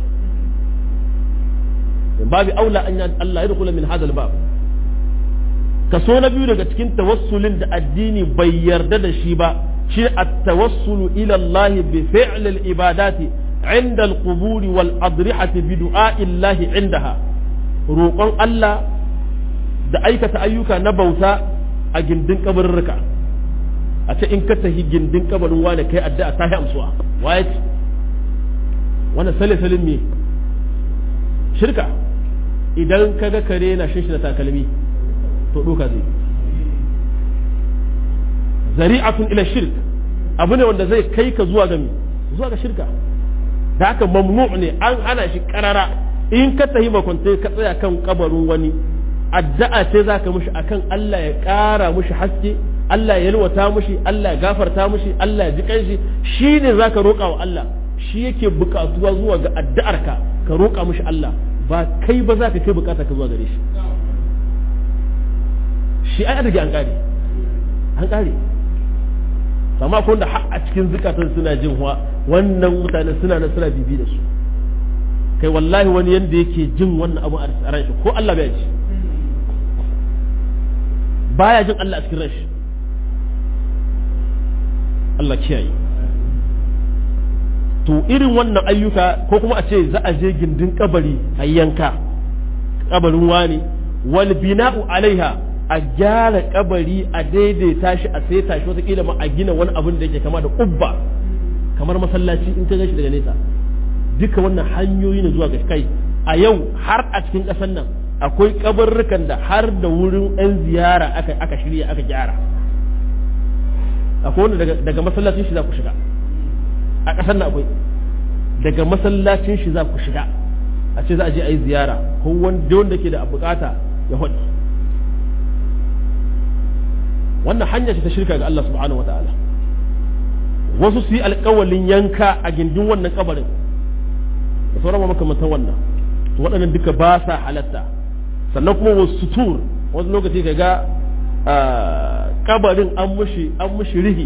babu aula an Allah ya dukula min hadal bab kaso na biyu daga cikin tawassulin da addini bai yarda da shi ba shi at-tawassulu ila Allah bi fi'l al-ibadati inda al-qubur wal adrihati bi du'a'i Allah indaha roƙon Allah da aikata ayyuka na bauta a gindin kabarurruka a ce in ka tafi gindin kabarin wani kai addu'a ta yi amsuwa waye ce wannan sale salin me shirka idan ka ga kare na shin shi da takalmi to doka zai zari'atun ila shirk abu ne wanda zai kai ka zuwa ga zuwa ga shirka da haka mamnu ne an hana shi karara in ka tahi makwante ka tsaya kan kabarin wani addu'a ce za ka mushi akan Allah ya ƙara mushi haske Allah ya yalwata mushi Allah ya gafarta mushi Allah ya ji kanshi shi ne za ka roƙa wa Allah shi yake buƙatuwa zuwa ga addu'arka ka roƙa mushi Allah ba kai ba za ka kai bukata ka zuwa gare shi shi ai adage an ƙare an ƙare amma ko da a cikin zukatan suna jin wa wannan mutane suna nan suna bibi da su kai wallahi wani yanda yake jin wannan abu a ran shi ko Allah bai ji baya jin Allah a cikin ran shi Allah kiyaye to irin wannan ayyuka ko kuma a ce za a je gindin kabari a yanka kabarin wani wal bina'u alaiha a gyara kabari a daidaita shi a saita shi wataƙila ma a gina wani abin da yake kama da kubba kamar masallaci in ka gashi daga nesa duka wannan hanyoyi ne zuwa ga kai a yau har a cikin ƙasar nan akwai kabarrukan da har da wurin 'yan ziyara aka aka shirya aka gyara akwai wanda daga masallacin shi za ku shiga a ƙasar nan akwai daga masallacin shi za ku shiga a ce za a je a yi ziyara ko wanda wanda ke da bukata ya haɗi wannan hanya ce ta shirka ga Allah subhanahu wa ta'ala wasu su yi alƙawalin yanka a gindin wannan kabarin da sauran makamantan wannan to waɗannan duka ba sa halatta sannan kuma wasu sutur wasu lokaci ka ga kabarin an mushi an mushi rihi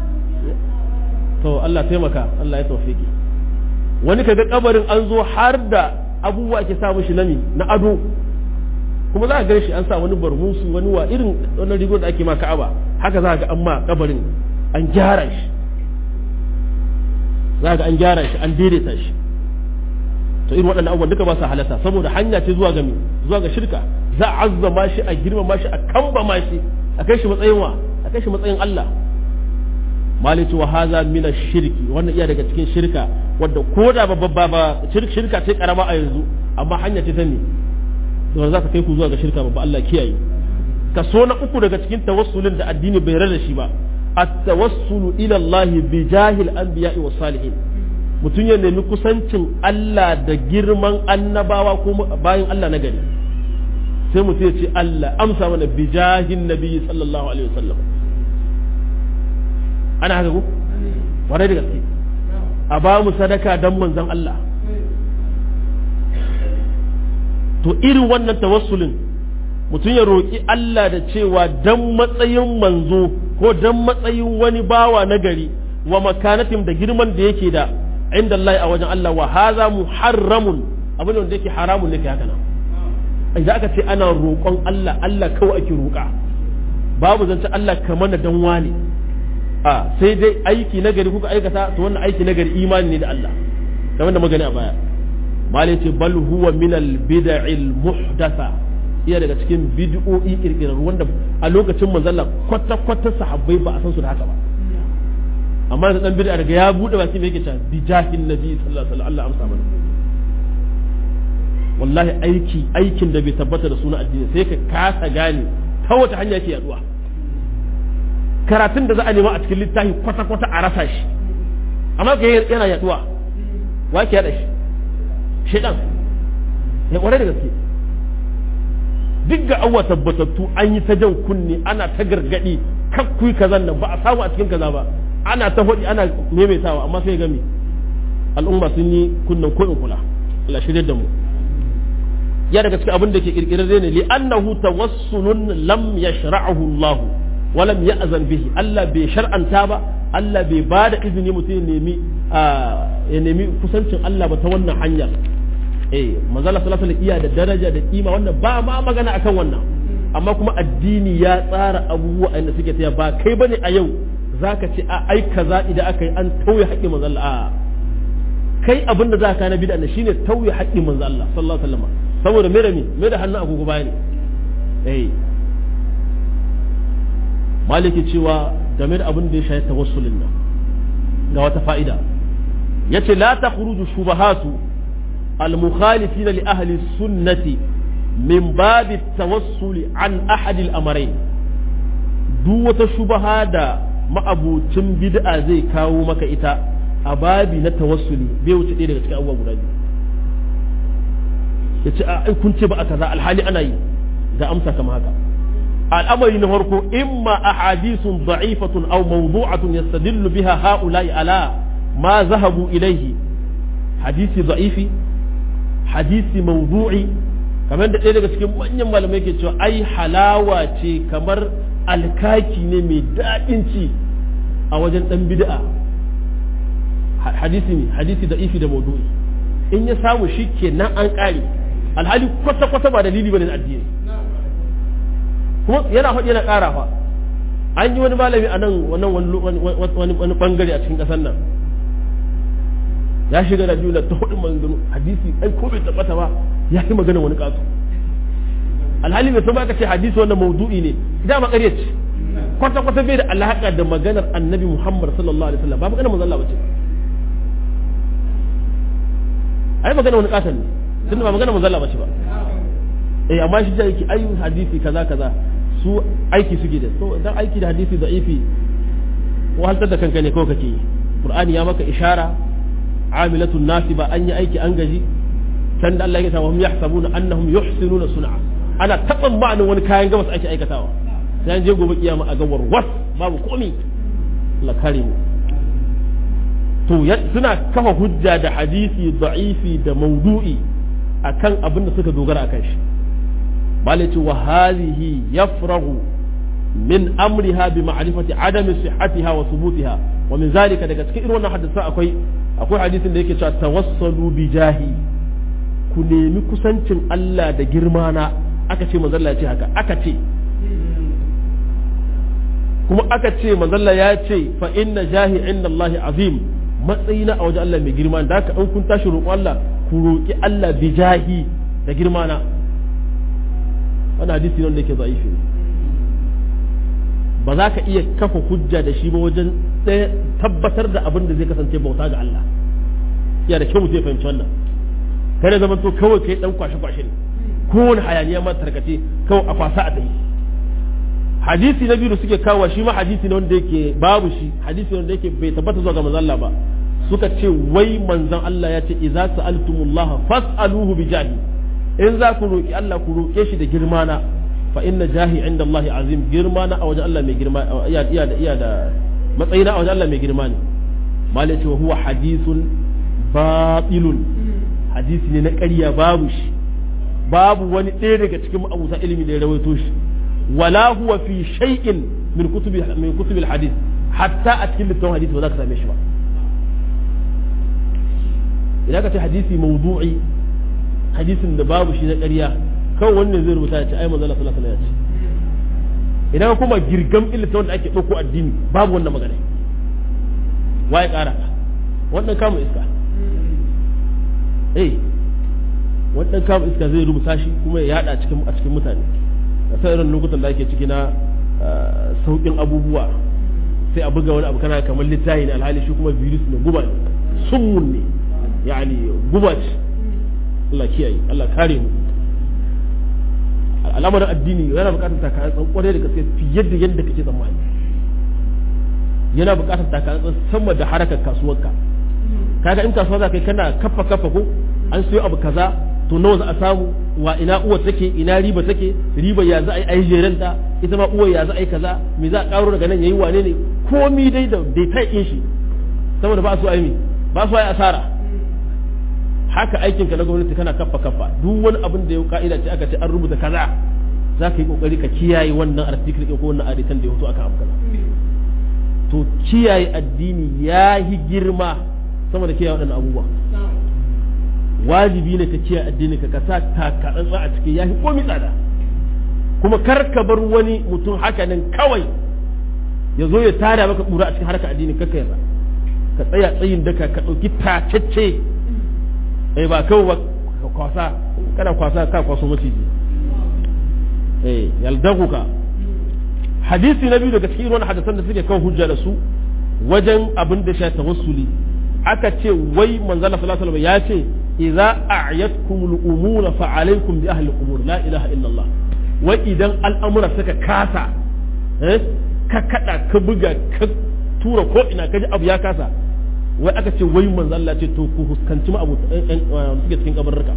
to Allah taimaka Allah ya taufiki wani kaga kabarin an zo har da abubuwa ke sa mushi nami na ado kuma za a gan shi an sa wani barmusu wani wa irin wannan rigon da ake ma ka'aba haka za ga an ma kabarin an gyara shi za ga an gyara shi an daidaita shi to irin waɗannan abubuwan duka ba su halatta saboda hanya ce zuwa ga me zuwa ga shirka za a azzama shi a girmama shi a kambama shi a kai shi matsayin wa a kai shi matsayin Allah malici wa haza min shirki wannan iya daga cikin shirka wadda ko da babba ba shirka ce karama a yanzu amma hanya ce ta ne to za ka kai ku zuwa ga shirka babba Allah kiyaye kaso na uku daga cikin tawassulin da addini bai rada shi ba at-tawassulu ila Allah bi jahil anbiya'i was salihin mutum ya nemi kusancin Allah da girman annabawa ko bayan Allah na gari sai mutum ya ce Allah amsa mana bi jahin nabi sallallahu alaihi wasallam ana haka ko warai da gaske a ba mu sadaka dan manzon Allah to irin wannan tawassulin mutum ya roƙi Allah da cewa dan matsayin manzo ko dan matsayin wani bawa na gari wa makanatin da girman da yake da inda Allah a wajen Allah wa haza muharramun abin da yake haramun ne kai haka nan idan aka ce ana roƙon Allah Allah kawai ake roƙa babu zance Allah ka mana dan wani a sai dai aiki na gari kuka aikata to wannan aiki na gari imani ne da Allah kamar da magani a baya malai ce bal huwa min al bid'il muhdatha iya daga cikin bid'o'i kirkirar wanda a lokacin manzalla kwata kwata sahabbai ba a san su da haka ba amma da dan bid'a daga ya bude baki me yake cewa bi jahin nabi sallallahu alaihi wasallam Allah amsa mana wallahi aiki aikin da bai tabbata da suna addini sai ka kasa gane ta wata hanya yake yaduwa karatun da za a nema a cikin littafi kwata kwata a rasa shi amma ga yana yaduwa wa ke yada shi shedan ya kware da gaske duk ga awa tabbatattu an yi ta jan kunne ana ta gargadi kakkui kazan nan ba a samu a cikin kaza ba ana ta hudi ana maimaitawa amma sai gami al'umma sun yi kunnen ko in kula Allah shirye da mu ya daga cikin abin da ke kirkirar ne li annahu tawassulun lam yashra'ahu Allah wa lam ya'zan bihi Allah bai shar'anta ba Allah bai ba da izini mutum ya nemi ya nemi kusancin Allah ba ta wannan hanyar eh manzala sallallahu alaihi iya da daraja da kima wannan ba ma magana akan wannan amma kuma addini ya tsara abubuwa inda suke taya ba kai bane a yau zaka ce a ai kaza idan aka yi an tauye haƙƙin manzo Allah a kai abin da zaka na bid'a shine tauye haƙƙin manzo Allah sallallahu alaihi wasallam saboda me da me me da hannun agogo bayani eh maliki cewa game da abin da ya shafi tawassulin nan ga wata fa'ida yace la takhruju shubahatu al-mukhalifina li ahli sunnati min babi at-tawassul an ahad al-amrayn duk wata shubaha da ma'abucin bid'a zai kawo maka ita a babi na tawassuli bai wuce ɗaya daga cikin abubuwa guda biyu yace a kun ce ba a kaza alhali ana yi ga amsa kama haka al'amari na farko imma ahadithun da'ifatun aw mawdu'atun yastadillu biha ha'ula'i ala ma zahabu ilayhi hadisi da'ifi hadisi mawdu'i kamar da ɗaya daga cikin manyan malamai ke cewa ai halawa ce kamar alkaki ne mai daɗin ci a wajen ɗan bid'a hadisi ne hadisi da'ifi da mawdu'i in ya samu shi ke nan an ƙare alhali kwata-kwata ba dalili bane na addini kuma yana faɗi yana ƙara fa an yi wani malami a nan wannan wani bangare a cikin ƙasar nan ya shiga da juna ta hudu maganganu hadisi ai ko bai tabbata ba ya yi magana wani ƙasu alhali bai san ka ce hadisi wannan maudu'i ne dama ƙarya ce kwata kwata bai da alaƙa da maganar annabi muhammad sallallahu alaihi wasallam ba maganar manzon Allah bace ai magana wani ƙasan ne tunda ba maganar manzon Allah bace ba eh amma shi yake ayu hadisi kaza kaza su aiki suke da so dan aiki da hadisi da'ifi wahaltar da kanka ne kawai kake yi qur'ani ya maka ishara amilatun nasiba an yi aiki an gaji can da Allah ya sa hum yahsabuna annahum yuhsinuna sun'a ana taban ma'anin wani kayan gabas ake aikatawa sai an je gobe kiyama a gawar was babu komi Allah kare mu to suna kafa hujja da hadisi da'ifi da maudu'i akan abin da suka dogara akan shi malaci wa hadhihi yafrahu min amriha bi ma'rifati adami sihhatiha wa thubutiha wa min zalika daga cikin irin wannan hadisan akwai akwai hadisin da yake cewa tawassalu bi jahi ku nemi kusancin Allah da girma na aka ce manzalla ya ce haka aka ce kuma aka ce manzalla ya ce fa inna jahi inda Allah azim matsayina a wajen Allah mai girma da haka in kun tashi roƙon Allah ku roƙi Allah bi jahi da girma na wani hadisi ne wanda yake za'ifi ne ba za ka iya kafa hujja da shi ba wajen tabbatar da abin da zai kasance bauta ga Allah ya da kyau mutum ya fahimci wannan kada zaman to kawai kai dan kwashe kwashe ne kowane hayaniya ma tarkace kawai a kwasa a tayi hadisi na biyu da suke kawo shi ma hadisi ne wanda yake babu shi hadisi ne wanda yake bai tabbata zuwa ga manzon Allah ba suka ce wai manzon Allah ya ce idza sa'altumullaha fas'aluhu bi jahi in za ku roki Allah ku roke shi da girma na fa inna jahi inda Allah azim girma na a wajen Allah mai girma iya da iya da matsayina a wajen Allah mai girma ne malai ce huwa hadithun batilun hadisi ne na ƙarya babu shi babu wani ɗaya daga cikin abusa ilimi da ya rawaito shi wala huwa fi shay'in min kutubi min kutubi hadith hatta a cikin littafin hadisi ba za ka same shi ba idan ka ce hadisi mawdu'i hadisin da babu shi na ƙarya kawai wannan zai rubuta ya ce ai manzo Allah sallallahu alaihi wasallam ya ce idan kuma girgam ilita wanda ake ɗauko addini babu wannan magana waye ƙara wannan kamun iska eh wani dan kama iska zai rubuta shi kuma ya yada cikin a cikin mutane da sai irin lokutan da ake ciki na saukin abubuwa sai a buga wani abu kana kamar littafi ne alhali shi kuma virus ne guba ne summun ne yani guba ce Allah kiyaye Allah kare mu al'amarin addini yana bukatar takatsantsan kwarai da gaske fiye da yadda kake tsammani yana bukatar takatsantsan sama da harakar kasuwarka kaga in kasuwa za ka yi kana kafa kafa ko an siyo abu kaza to nawa za a samu wa ina uwa take ina riba take riba ya za a yi ai jeranta ita ma uwa ya za a yi kaza me za a karo daga nan yayi wane ne komi dai da dai ta yin shi saboda ba su ai ba su ai asara haka aikin ka na gwamnati kana kafa kafa duk wani abin da ya ka'ida ce aka ce an rubuta kaza za ka yi kokari ka kiyaye wannan article ɗin ko wannan aditan da ya hoto aka abu kaza to kiyaye addini ya yi girma sama da kiyaye waɗannan abubuwa wajibi ne ka kiyaye addini ka sa takatsantsa a cikin yafi komi tsada kuma kar ka bar wani mutum haka nan kawai ya zo ya tara maka ƙura a cikin harkar addini kakka yarda ka tsaya tsayin daka ka ɗauki tacece eh ba kawai ba kwasa kana kwasa ka kwaso maciji eh yaldaguka hadisi na biyu daga cikin wani hadisan da suke kan hujja da su wajen abin da sha tawassuli aka ce wai manzala sallallahu alaihi wasallam ya ce idza a'yatkumul umura fa alaykum bi ahli qubur la ilaha illa Allah wai idan al'amura suka kasa eh ka kada ka buga ka tura ko ina ka ji abu ya kasa wai aka ce wai manzala ce to ku huskanci ma abu suke cikin kabarruka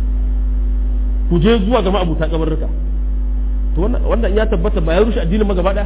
ku je zuwa ga ma abuta kabarruka to wannan ya tabbata ba ya rushe addinin ma gaba daya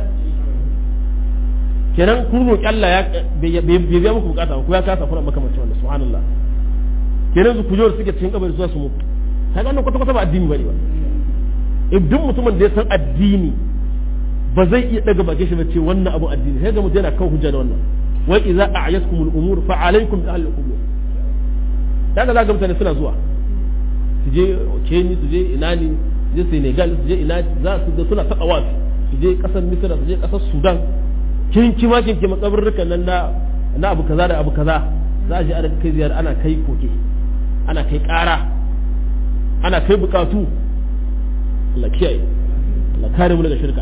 kenan kun roƙi Allah ya bai biya muku bukata ko ya kasa fara makamancin wannan subhanallah kenan su kujewar suke cikin kabari zuwa su mutu ta ga wannan kwata kwata ba addini bane ba duk mutumin da ya san addini ba zai iya daga bakin shi ba ce wannan abun addini sai ga mutum yana kan hujja da wannan wa idza a'yaskum al-umur fa alaykum bi ahli al-qubur daga za ga mutane suna zuwa su je Kenya su je ina ne su je Senegal su je ina za su ga suna taɓa wasu su je ƙasar Misira su je ƙasar Sudan kinkima kinkima kabarrukan nan na na abu kaza da abu kaza za a je ana kai ziyara ana kai koke ana kai ƙara ana kai bukatu Allah kiyaye Allah kare mu daga shirka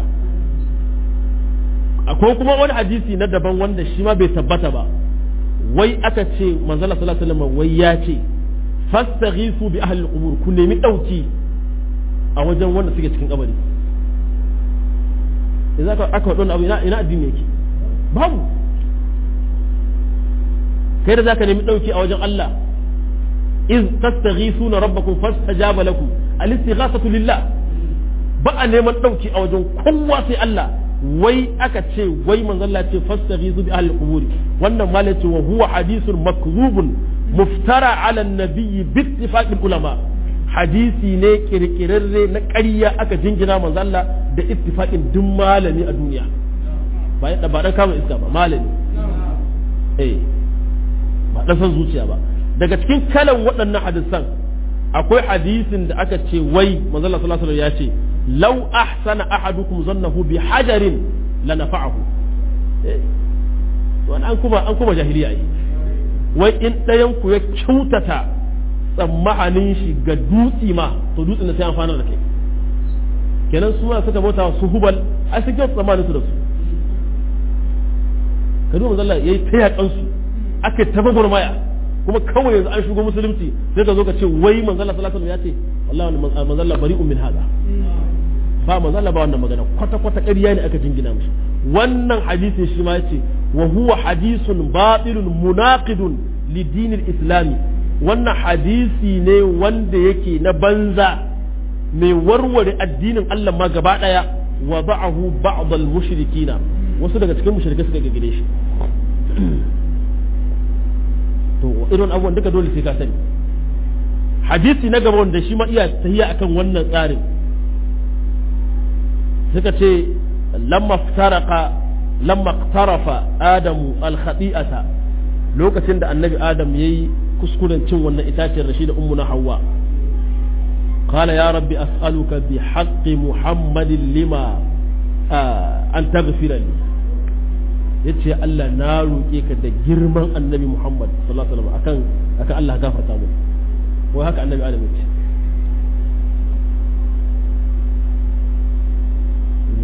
akwai kuma wani hadisi na daban wanda shi ma bai tabbata ba wai aka ce manzala sallallahu alaihi wasallam wai ya ce fastaghisu bi ahli al-qubur ku nemi dauki a wajen wanda suke cikin kabari idan aka aka wadon abu ina ina addini yake babu kai da zaka nemi dauki a wajen Allah iz tastaghisuna rabbakum fastajaba lakum al-istighathatu lillah ba a neman dauki a wajen kowa sai Allah wai aka ce wai manzon Allah ce fastaghizu bi ahli quburi wannan ma ce wa huwa hadithun makzubun muftara ala nabiyyi bi ittifaqil ulama hadisi ne kirkirarre na ƙarya aka jingina manzon Allah da ittifaqin duk malami a duniya ba ba dan kama iska ba malami eh ba dan san zuciya ba daga cikin kalan waɗannan hadisan akwai hadisin da aka ce wai manzon Allah sallallahu alaihi wasallam ya ce law ahsana ahadukum zannahu bi hajarin lanafa'ahu to an kuma an kuma jahiliya yi wai in ɗayan ku ya kyautata tsammanin shi ga dutsi ma to dutsen da sai amfana da kai kenan su ma suka bauta su hubal a su kyautu tsammanin su da su ka duba manzon yayi ta yakan su aka ta gwagwarmaya kuma kawai yanzu an shigo musulunci sai ka zo ka ce wai manzon Allah sallallahu alaihi wasallam ya ce wallahi manzon Allah bari'un min hada ba manzo Allah ba wannan magana kwata kwata ƙarya ne aka jingina mishi wannan hadisin shi ma yace wa huwa hadisun batilun munaqidun li dinil islami wannan hadisi ne wanda yake na banza mai warware addinin Allah ma gaba daya wa ba'ahu ba'd al mushrikina wasu daga cikin mushrikai suka gagire shi to irin abubuwan duka dole sai ka sani hadisi na gaba wanda shi ma iya tahiya akan wannan tsarin suka ce lamma taraka lamma tarafa adamu alkhati'ata lokacin da annabi adam yayi kuskuren cin wannan itaciyar rashi da ummu na hawa qala ya rabbi as'aluka bi haqqi muhammadin lima an taghfira li yace Allah na roƙe ka da girman annabi Muhammad sallallahu alaihi wasallam akan akan Allah gafarta mu wai haka annabi Adam yace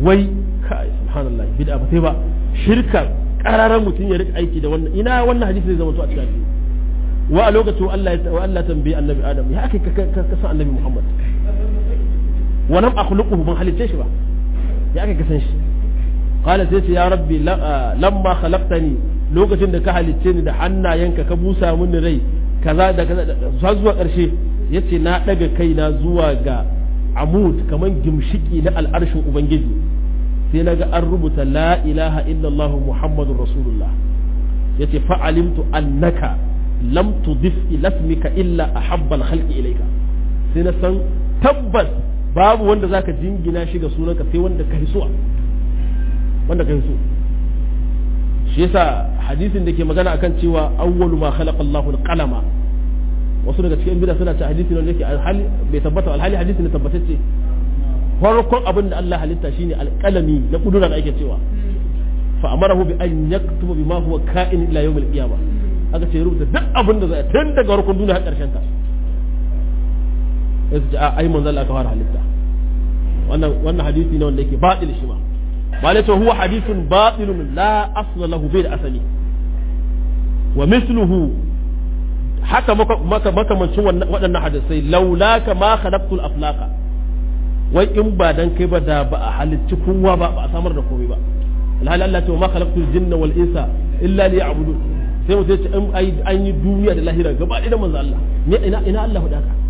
wai kai subhanallah bid'a ba sai ba shirka kararan mutum ya rika aiki da wannan ina wannan hadisi zai zama to a cikin hadisi wa a lokacin Allah ya wa Allah tambaye annabi Adam ya aka ka san annabi Muhammad wa lam akhluquhu ban halice shi ba ya aka ka san shi qala sai ce ya rabbi lamma khalaqtani lokacin da ka halicce ni da hannayenka ka busa mini rai kaza da kaza har zuwa karshe yace na daga kaina zuwa ga amud kaman gimshiki na al'arshin ubangiji sai naga an rubuta la ilaha illallah muhammadur rasulullah yace fa'alimtu annaka lam tudif ila ismika illa ahabba al-khalqi ilayka sai na san tabbas babu wanda zaka jingina shi ga sunanka sai wanda ka so wanda ka so shi yasa hadisin da ke magana akan cewa awwalu ma khalaqa Allahu al-qalama wasu daga cikin bid'a suna ce hadisi ne yake alhali bai tabbata alhali hadisi ne tabbatacce farkon abin da Allah halitta shine alqalami na kudura da ake cewa fa amarahu bi an yaktuba bima huwa ka'in ila yawm al-qiyamah aka ce rubuta duk abin da zai tun daga farkon duniya har karshen ta sai ce ai manzo Allah ka fara halitta wannan wannan hadisi ne wanda yake batil shi ma malai to huwa hadithun batilun la asla lahu bai da asali wa misluhu haka makamancin waɗannan hadisai laulaka ma khalaqtul aflaqa wai in ba dan kai ba da ba a halicci kowa ba ba a samar da komai ba alhali Allah ce ma khalaqtul jinna wal insa illa liya'budun sai mu ce in an yi duniya da lahira gaba ɗaya manzo Allah ne ina ina Allah faɗa ka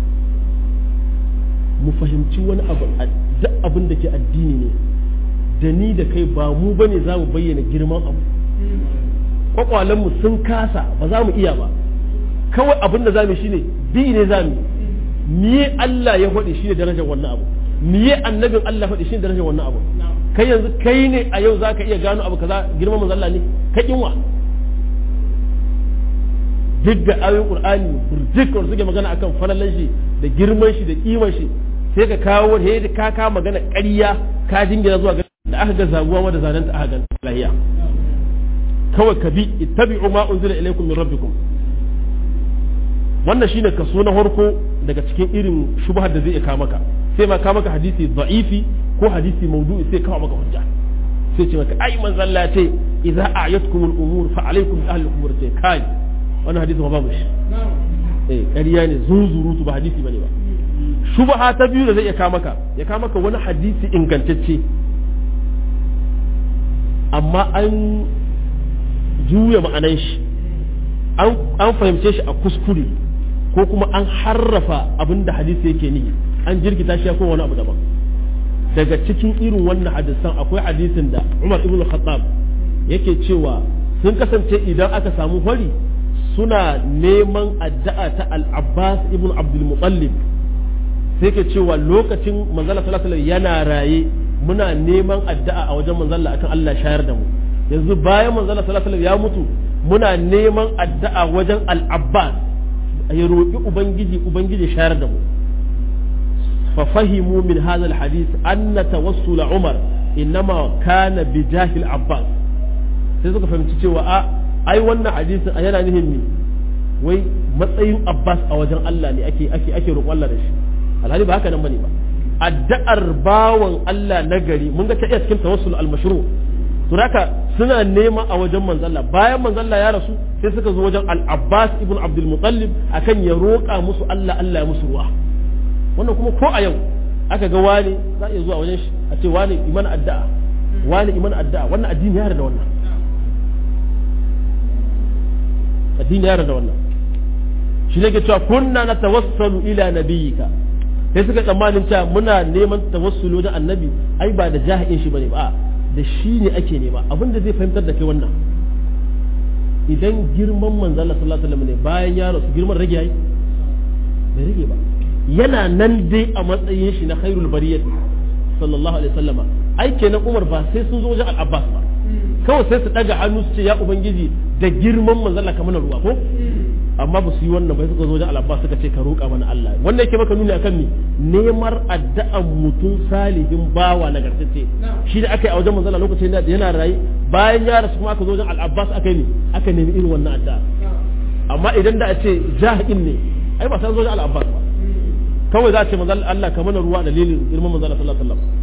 mu fahimci wani abu duk abin da ke addini ne da ni da kai ba mu bane za mu bayyana girman abu kwakwalenmu sun kasa ba za mu iya ba kawai abin da za mu shine bi ne za mu miye Allah ya faɗi shine darajar wannan abu miye annabin Allah faɗi shine darajar wannan abu kai yanzu kai ne a yau zaka iya gano abu kaza girman manzo Allah ne ka kinwa duk da ayoyin Qur'ani burjik wanda suke magana akan falalan shi da girman shi da kiman shi sai ka kawo he da ka ka magana ƙarya ka jingina zuwa da aka ga zaguwa ma da zananta aka ga lahiya kawai ka bi ittabi'u ma unzila ilaykum min rabbikum wannan shine kaso na farko daga cikin irin shubhar da zai kawo maka sai ma kawo maka hadisi da'ifi ko hadisi maudu'i sai kawo maka hujja sai ce maka ai manzon Allah ce idza a'yatkum al-umur fa alaykum bi ahli al-umur sai kai wannan hadisi ma babu shi eh ƙarya ne zunzurutu ba hadisi bane ba shubha ta biyu da zai iya kawo maka ya kawo maka wani hadisi ingantacce amma an juya ma'anan shi an fahimce shi a kuskure ko kuma an harrafa abin da hadisi yake ni an jirgita shi ko wani abu daban daga cikin irin wannan hadisan akwai hadisin da Umar ibn Khattab yake cewa sun kasance idan aka samu hori suna neman addu'a ta Al-Abbas ibn Abdul Muttalib sai ke cewa lokacin manzala sallallahu alaihi yana raye muna neman addu'a a wajen manzala akan Allah shayar da mu yanzu bayan manzala sallallahu alaihi ya mutu muna neman addu'a wajen al-Abbas ya roƙi ubangiji ubangiji shayar da mu fa fahimu min hadha al-hadith anna tawassul Umar innama kana bi jahil Abbas sai suka fahimci cewa a ai wannan hadisin yana nihin ne wai matsayin Abbas a wajen Allah ne ake ake ake roƙon Allah da shi alhali ba haka nan bane ba addu'ar bawan Allah na gari mun ga ta iya cikin tawassul al-mashru to haka suna nema a wajen manzalla bayan manzalla ya rasu sai suka zo wajen al-Abbas ibn Abdul Muttalib akan ya roƙa musu Allah Allah ya musu ruwa wannan kuma ko a yau aka ga wani za iya zuwa wajen shi a ce wani iman addu'a wani iman addu'a wannan addini ya da wannan addini ya da wannan shi ne ke cewa kunna natawassalu ila nabiyyika sai suka tsammanin cewa muna neman tawassulu da annabi ai ba da jahi'in shi bane ba da shi ne ake nema abin da zai fahimtar da kai wannan idan girman manzo Allah sallallahu alaihi wasallam ne bayan ya rasu girman rage yayi bai rage ba yana nan dai a matsayin shi na khairul bariyat sallallahu alaihi wasallama ai kenan Umar ba sai sun zo wajen Al-Abbas ba kawai sai su daga hannu su ce ya ubangiji da girman manzo Allah kamar ruwa ko amma ba su yi wannan bai suka zo wajen al'abbas suka ce ka roƙa mana Allah wannan yake maka nuni akan ni nemar addu'an mutum salihin bawa nagartacce shi da aka yi a wajen manzala lokacin da yana rayu bayan ya rasu kuma aka zo wajen al'abbas aka yi aka nemi irin wannan addu'a amma idan da a ce jahil ne ai ba sai zo wajen al'abbas ba kawai za a ce manzala Allah ka mana ruwa dalilin girman manzala sallallahu alaihi wasallam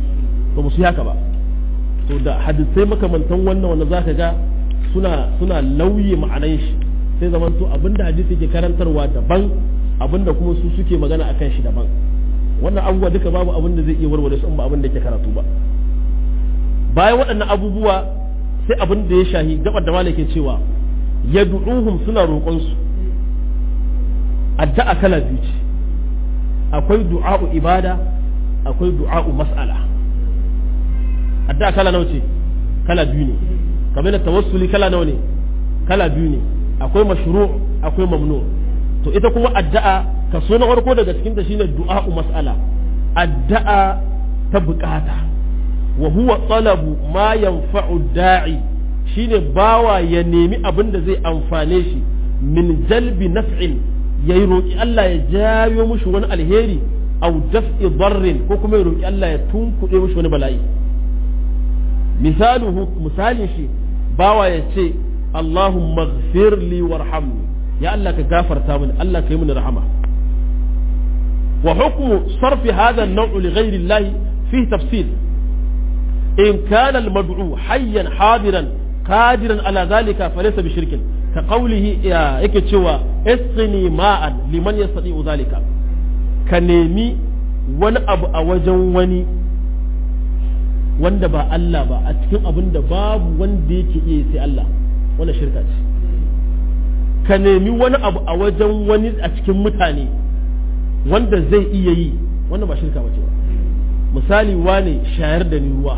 to musu haka ba to da hadisai makamantan wannan wanda zaka ga suna suna lauye ma'anan shi sai zaman to abinda hadisi ke karantarwa daban abinda kuma su suke magana akan shi daban wannan abubuwa duka babu abin da zai iya warware su in ba abin da ke karatu ba bayan waɗannan abubuwa sai abin da ya shahi gabar da malaka cewa yad'uhum suna roƙon su addu'a kala biyu ce akwai du'a'u ibada akwai du'a'u mas'ala addu'a kala nawa ce kala biyu ne kamar da tawassuli kala nawa ne kala biyu ne akwai mashru' akwai mamnu to ita kuma addu'a kaso na farko daga cikin ta shine du'a'u mas'ala addu'a ta bukata wa huwa talabu ma yanfa'u da'i shine bawa ya nemi abin da zai amfane shi min jalbi naf'in ya yi roƙi Allah ya jayo mushi wani alheri au daf'i darrin ko kuma ya roƙi Allah ya tunkuɗe mushi wani bala'i misaluhu misalin shi bawa ya ce Allahumma ighfir li warhamni ya Allah ka gafarta mini Allah ka yi mini rahama wa hukmu sarfi hadha an-naw'u li ghayri Allah fihi tafsil in kana al-mad'u hayyan hadiran qadiran ala dhalika falaysa bi shirkin ka qawlihi yake cewa isqini ma'an liman yastati'u dhalika ka nemi wani abu a wajen wani wanda ba Allah ba a cikin abin da babu wanda yake iya sai Allah wannan shirka ce ka nemi wani abu a wajen wani a cikin mutane wanda zai iya yi wannan ba shirka bace ba misali wane shayar da ni ruwa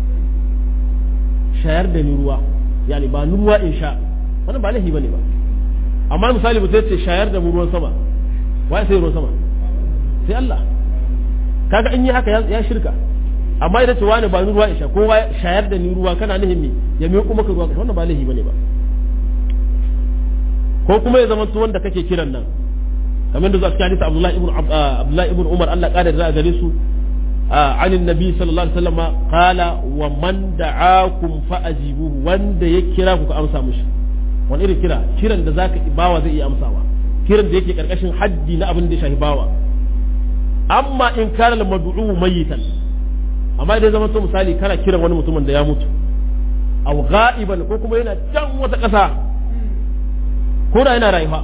shayar da ni ruwa yani ba ni ruwa in sha wannan ba laifi bane ba amma misali mutum ce shayar da mu ruwan sama wai sai ruwan sama sai Allah kaga in yi haka ya shirka amma idan ce wani ba ni ruwa isha ko shayar da ni ruwa kana nihin me ya miƙo maka ruwa wannan ba laifi bane ba ko kuma ya zama wanda kake kiran nan kamar da zuwa cikin hadisi Abdullahi ibn Abdullahi ibn Umar Allah kada da gare su عن النبي صلى الله عليه وسلم قال ومن دعاكم فأجيبوه وند يكراكم كأمسا مش wani irin kira kiran da zaka bawa zai iya amsawa kiran da yake karkashin haddi na abin da ya shafi bawa amma in kana al mad'u mayitan amma idan zama to misali kana kiran wani mutumin da ya mutu aw ghaiban ko kuma yana can wata ƙasa ko da yana rayuwa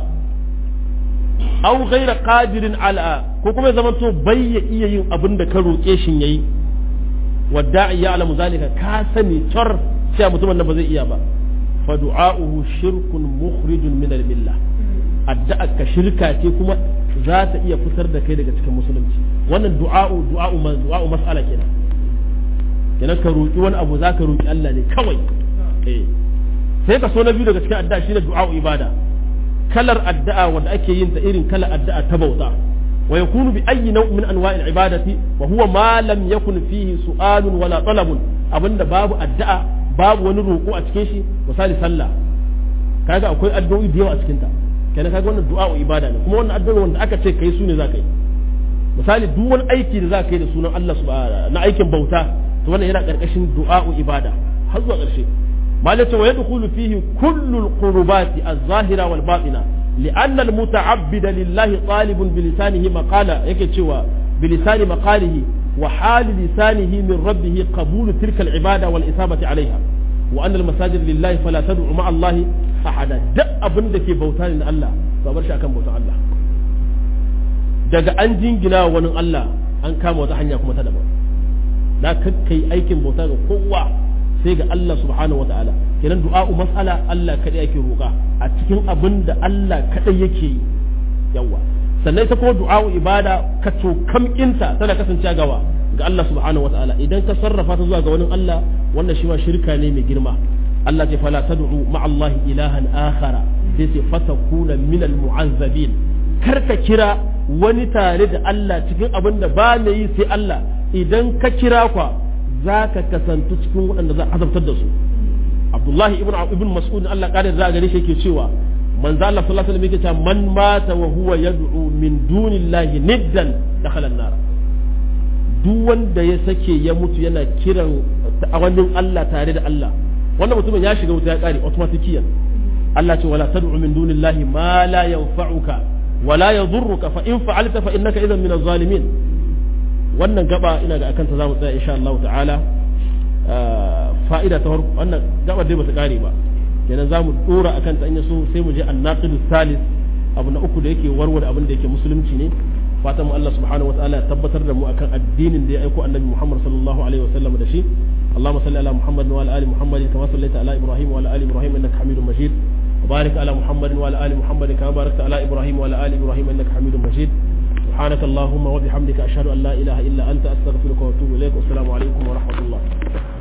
aw ghayra qadirin ala ko kuma zama to bai ya iya yin abin da ka roƙe shin yayi wadda'i ya'lamu zalika ka sani tar sai mutumin da ba zai iya ba fa du'a'uhu shirkun mukhrijun min al-millah addu'a ka shirka ce kuma za ta iya fitar da kai daga cikin musulunci wannan du'a'u du'a'u du'a'u mas'ala kenan kenan ka roƙi wani abu za ka roƙi Allah ne kawai eh sai ka so na biyu daga cikin addu'a shine du'a'u ibada kalar addu'a wanda ake yin ta irin kalar addu'a ta bauta wa yakunu bi ayyi naw'in min anwa'il ibadati wa huwa ma lam yakun fihi su'alun wala talabun abinda babu addu'a babu wani roƙo a cikin shi misali sallah kaga akwai addu'o'i da yawa a cikin ta kenan kaga wannan du'a ibada ne kuma wannan addu'o'i wanda aka ce kai su ne za ka yi misali duk wani aiki da za ka yi da sunan Allah subhanahu na aikin bauta to wannan yana karkashin du'a'u ibada har zuwa ƙarshe malaka wa yadkhulu fihi kullu al-qurbati az-zahira wal batina لأن المتعبد لله طالب بلسانه مقالة يكي تشوى بلسان مقاله وحال لسانه من ربه قبول تلك العبادة والإثابة عليها وأن المساجد لله فلا تدعو مع الله أحدا دأ أبن دكي بوتان الله فأبرش أكم بوتان الله daga an jingina wani Allah an kama wata hanya kuma ta daban da kai aikin bauta ga kowa sai ga Allah subhanahu wa ta'ala kenan du'a'u mas'ala Allah kadai yake roƙa a cikin abin da Allah kadai yake yi yawa sannan ita kuma du'a'u ibada ka to kamkinta tana kasancewa gawa ga Allah subhanahu wa ta'ala idan ka sarrafa ta zuwa ga wani Allah wannan shi ma shirka ne mai girma Allah ce fala tad'u ma'a Allah ilahan akhara sai ce fatakuna min al-mu'azzabin kar ka kira wani tare da Allah cikin abin da ba ne yi sai Allah idan ka kira kwa za ka kasantu cikin waɗanda za a azabtar da su abdullahi ibn ibn mas'ud Allah kare za gare shi yake cewa manzo Allah sallallahu alaihi wasallam yake cewa man mata wa huwa yad'u min dunillahi niddan dakhala an-nar duk wanda ya sake ya mutu yana kiran wannan Allah tare da Allah wannan mutumin ya shiga wuta ya kare automatikiyan Allah ce wala tad'u min dunillahi ma la yanfa'uka wala yadhurruka fa in fa'alta fa innaka idan min az-zalimin wannan gaba ina ga akanta zamu tsaya insha Allah ta'ala fa'ida ta farko wannan gaba dai bata kare ba kenan zamu dora akan ta in yaso sai mu je annaqidu salis abu na uku da yake warware abin da yake musulunci ne fatan mu Allah subhanahu wa ta'ala ya tabbatar da mu akan addinin da ya aiko annabi Muhammad sallallahu alaihi wasallam da shi اللهم صل على محمد وعلى ال محمد كما صليت على ابراهيم وعلى ال ابراهيم انك حميد مجيد وبارك على محمد وعلى ال محمد كما باركت على ابراهيم وعلى ال ابراهيم انك حميد مجيد سبحانك اللهم وبحمدك اشهد ان لا اله الا انت استغفرك واتوب اليك والسلام عليكم ورحمه الله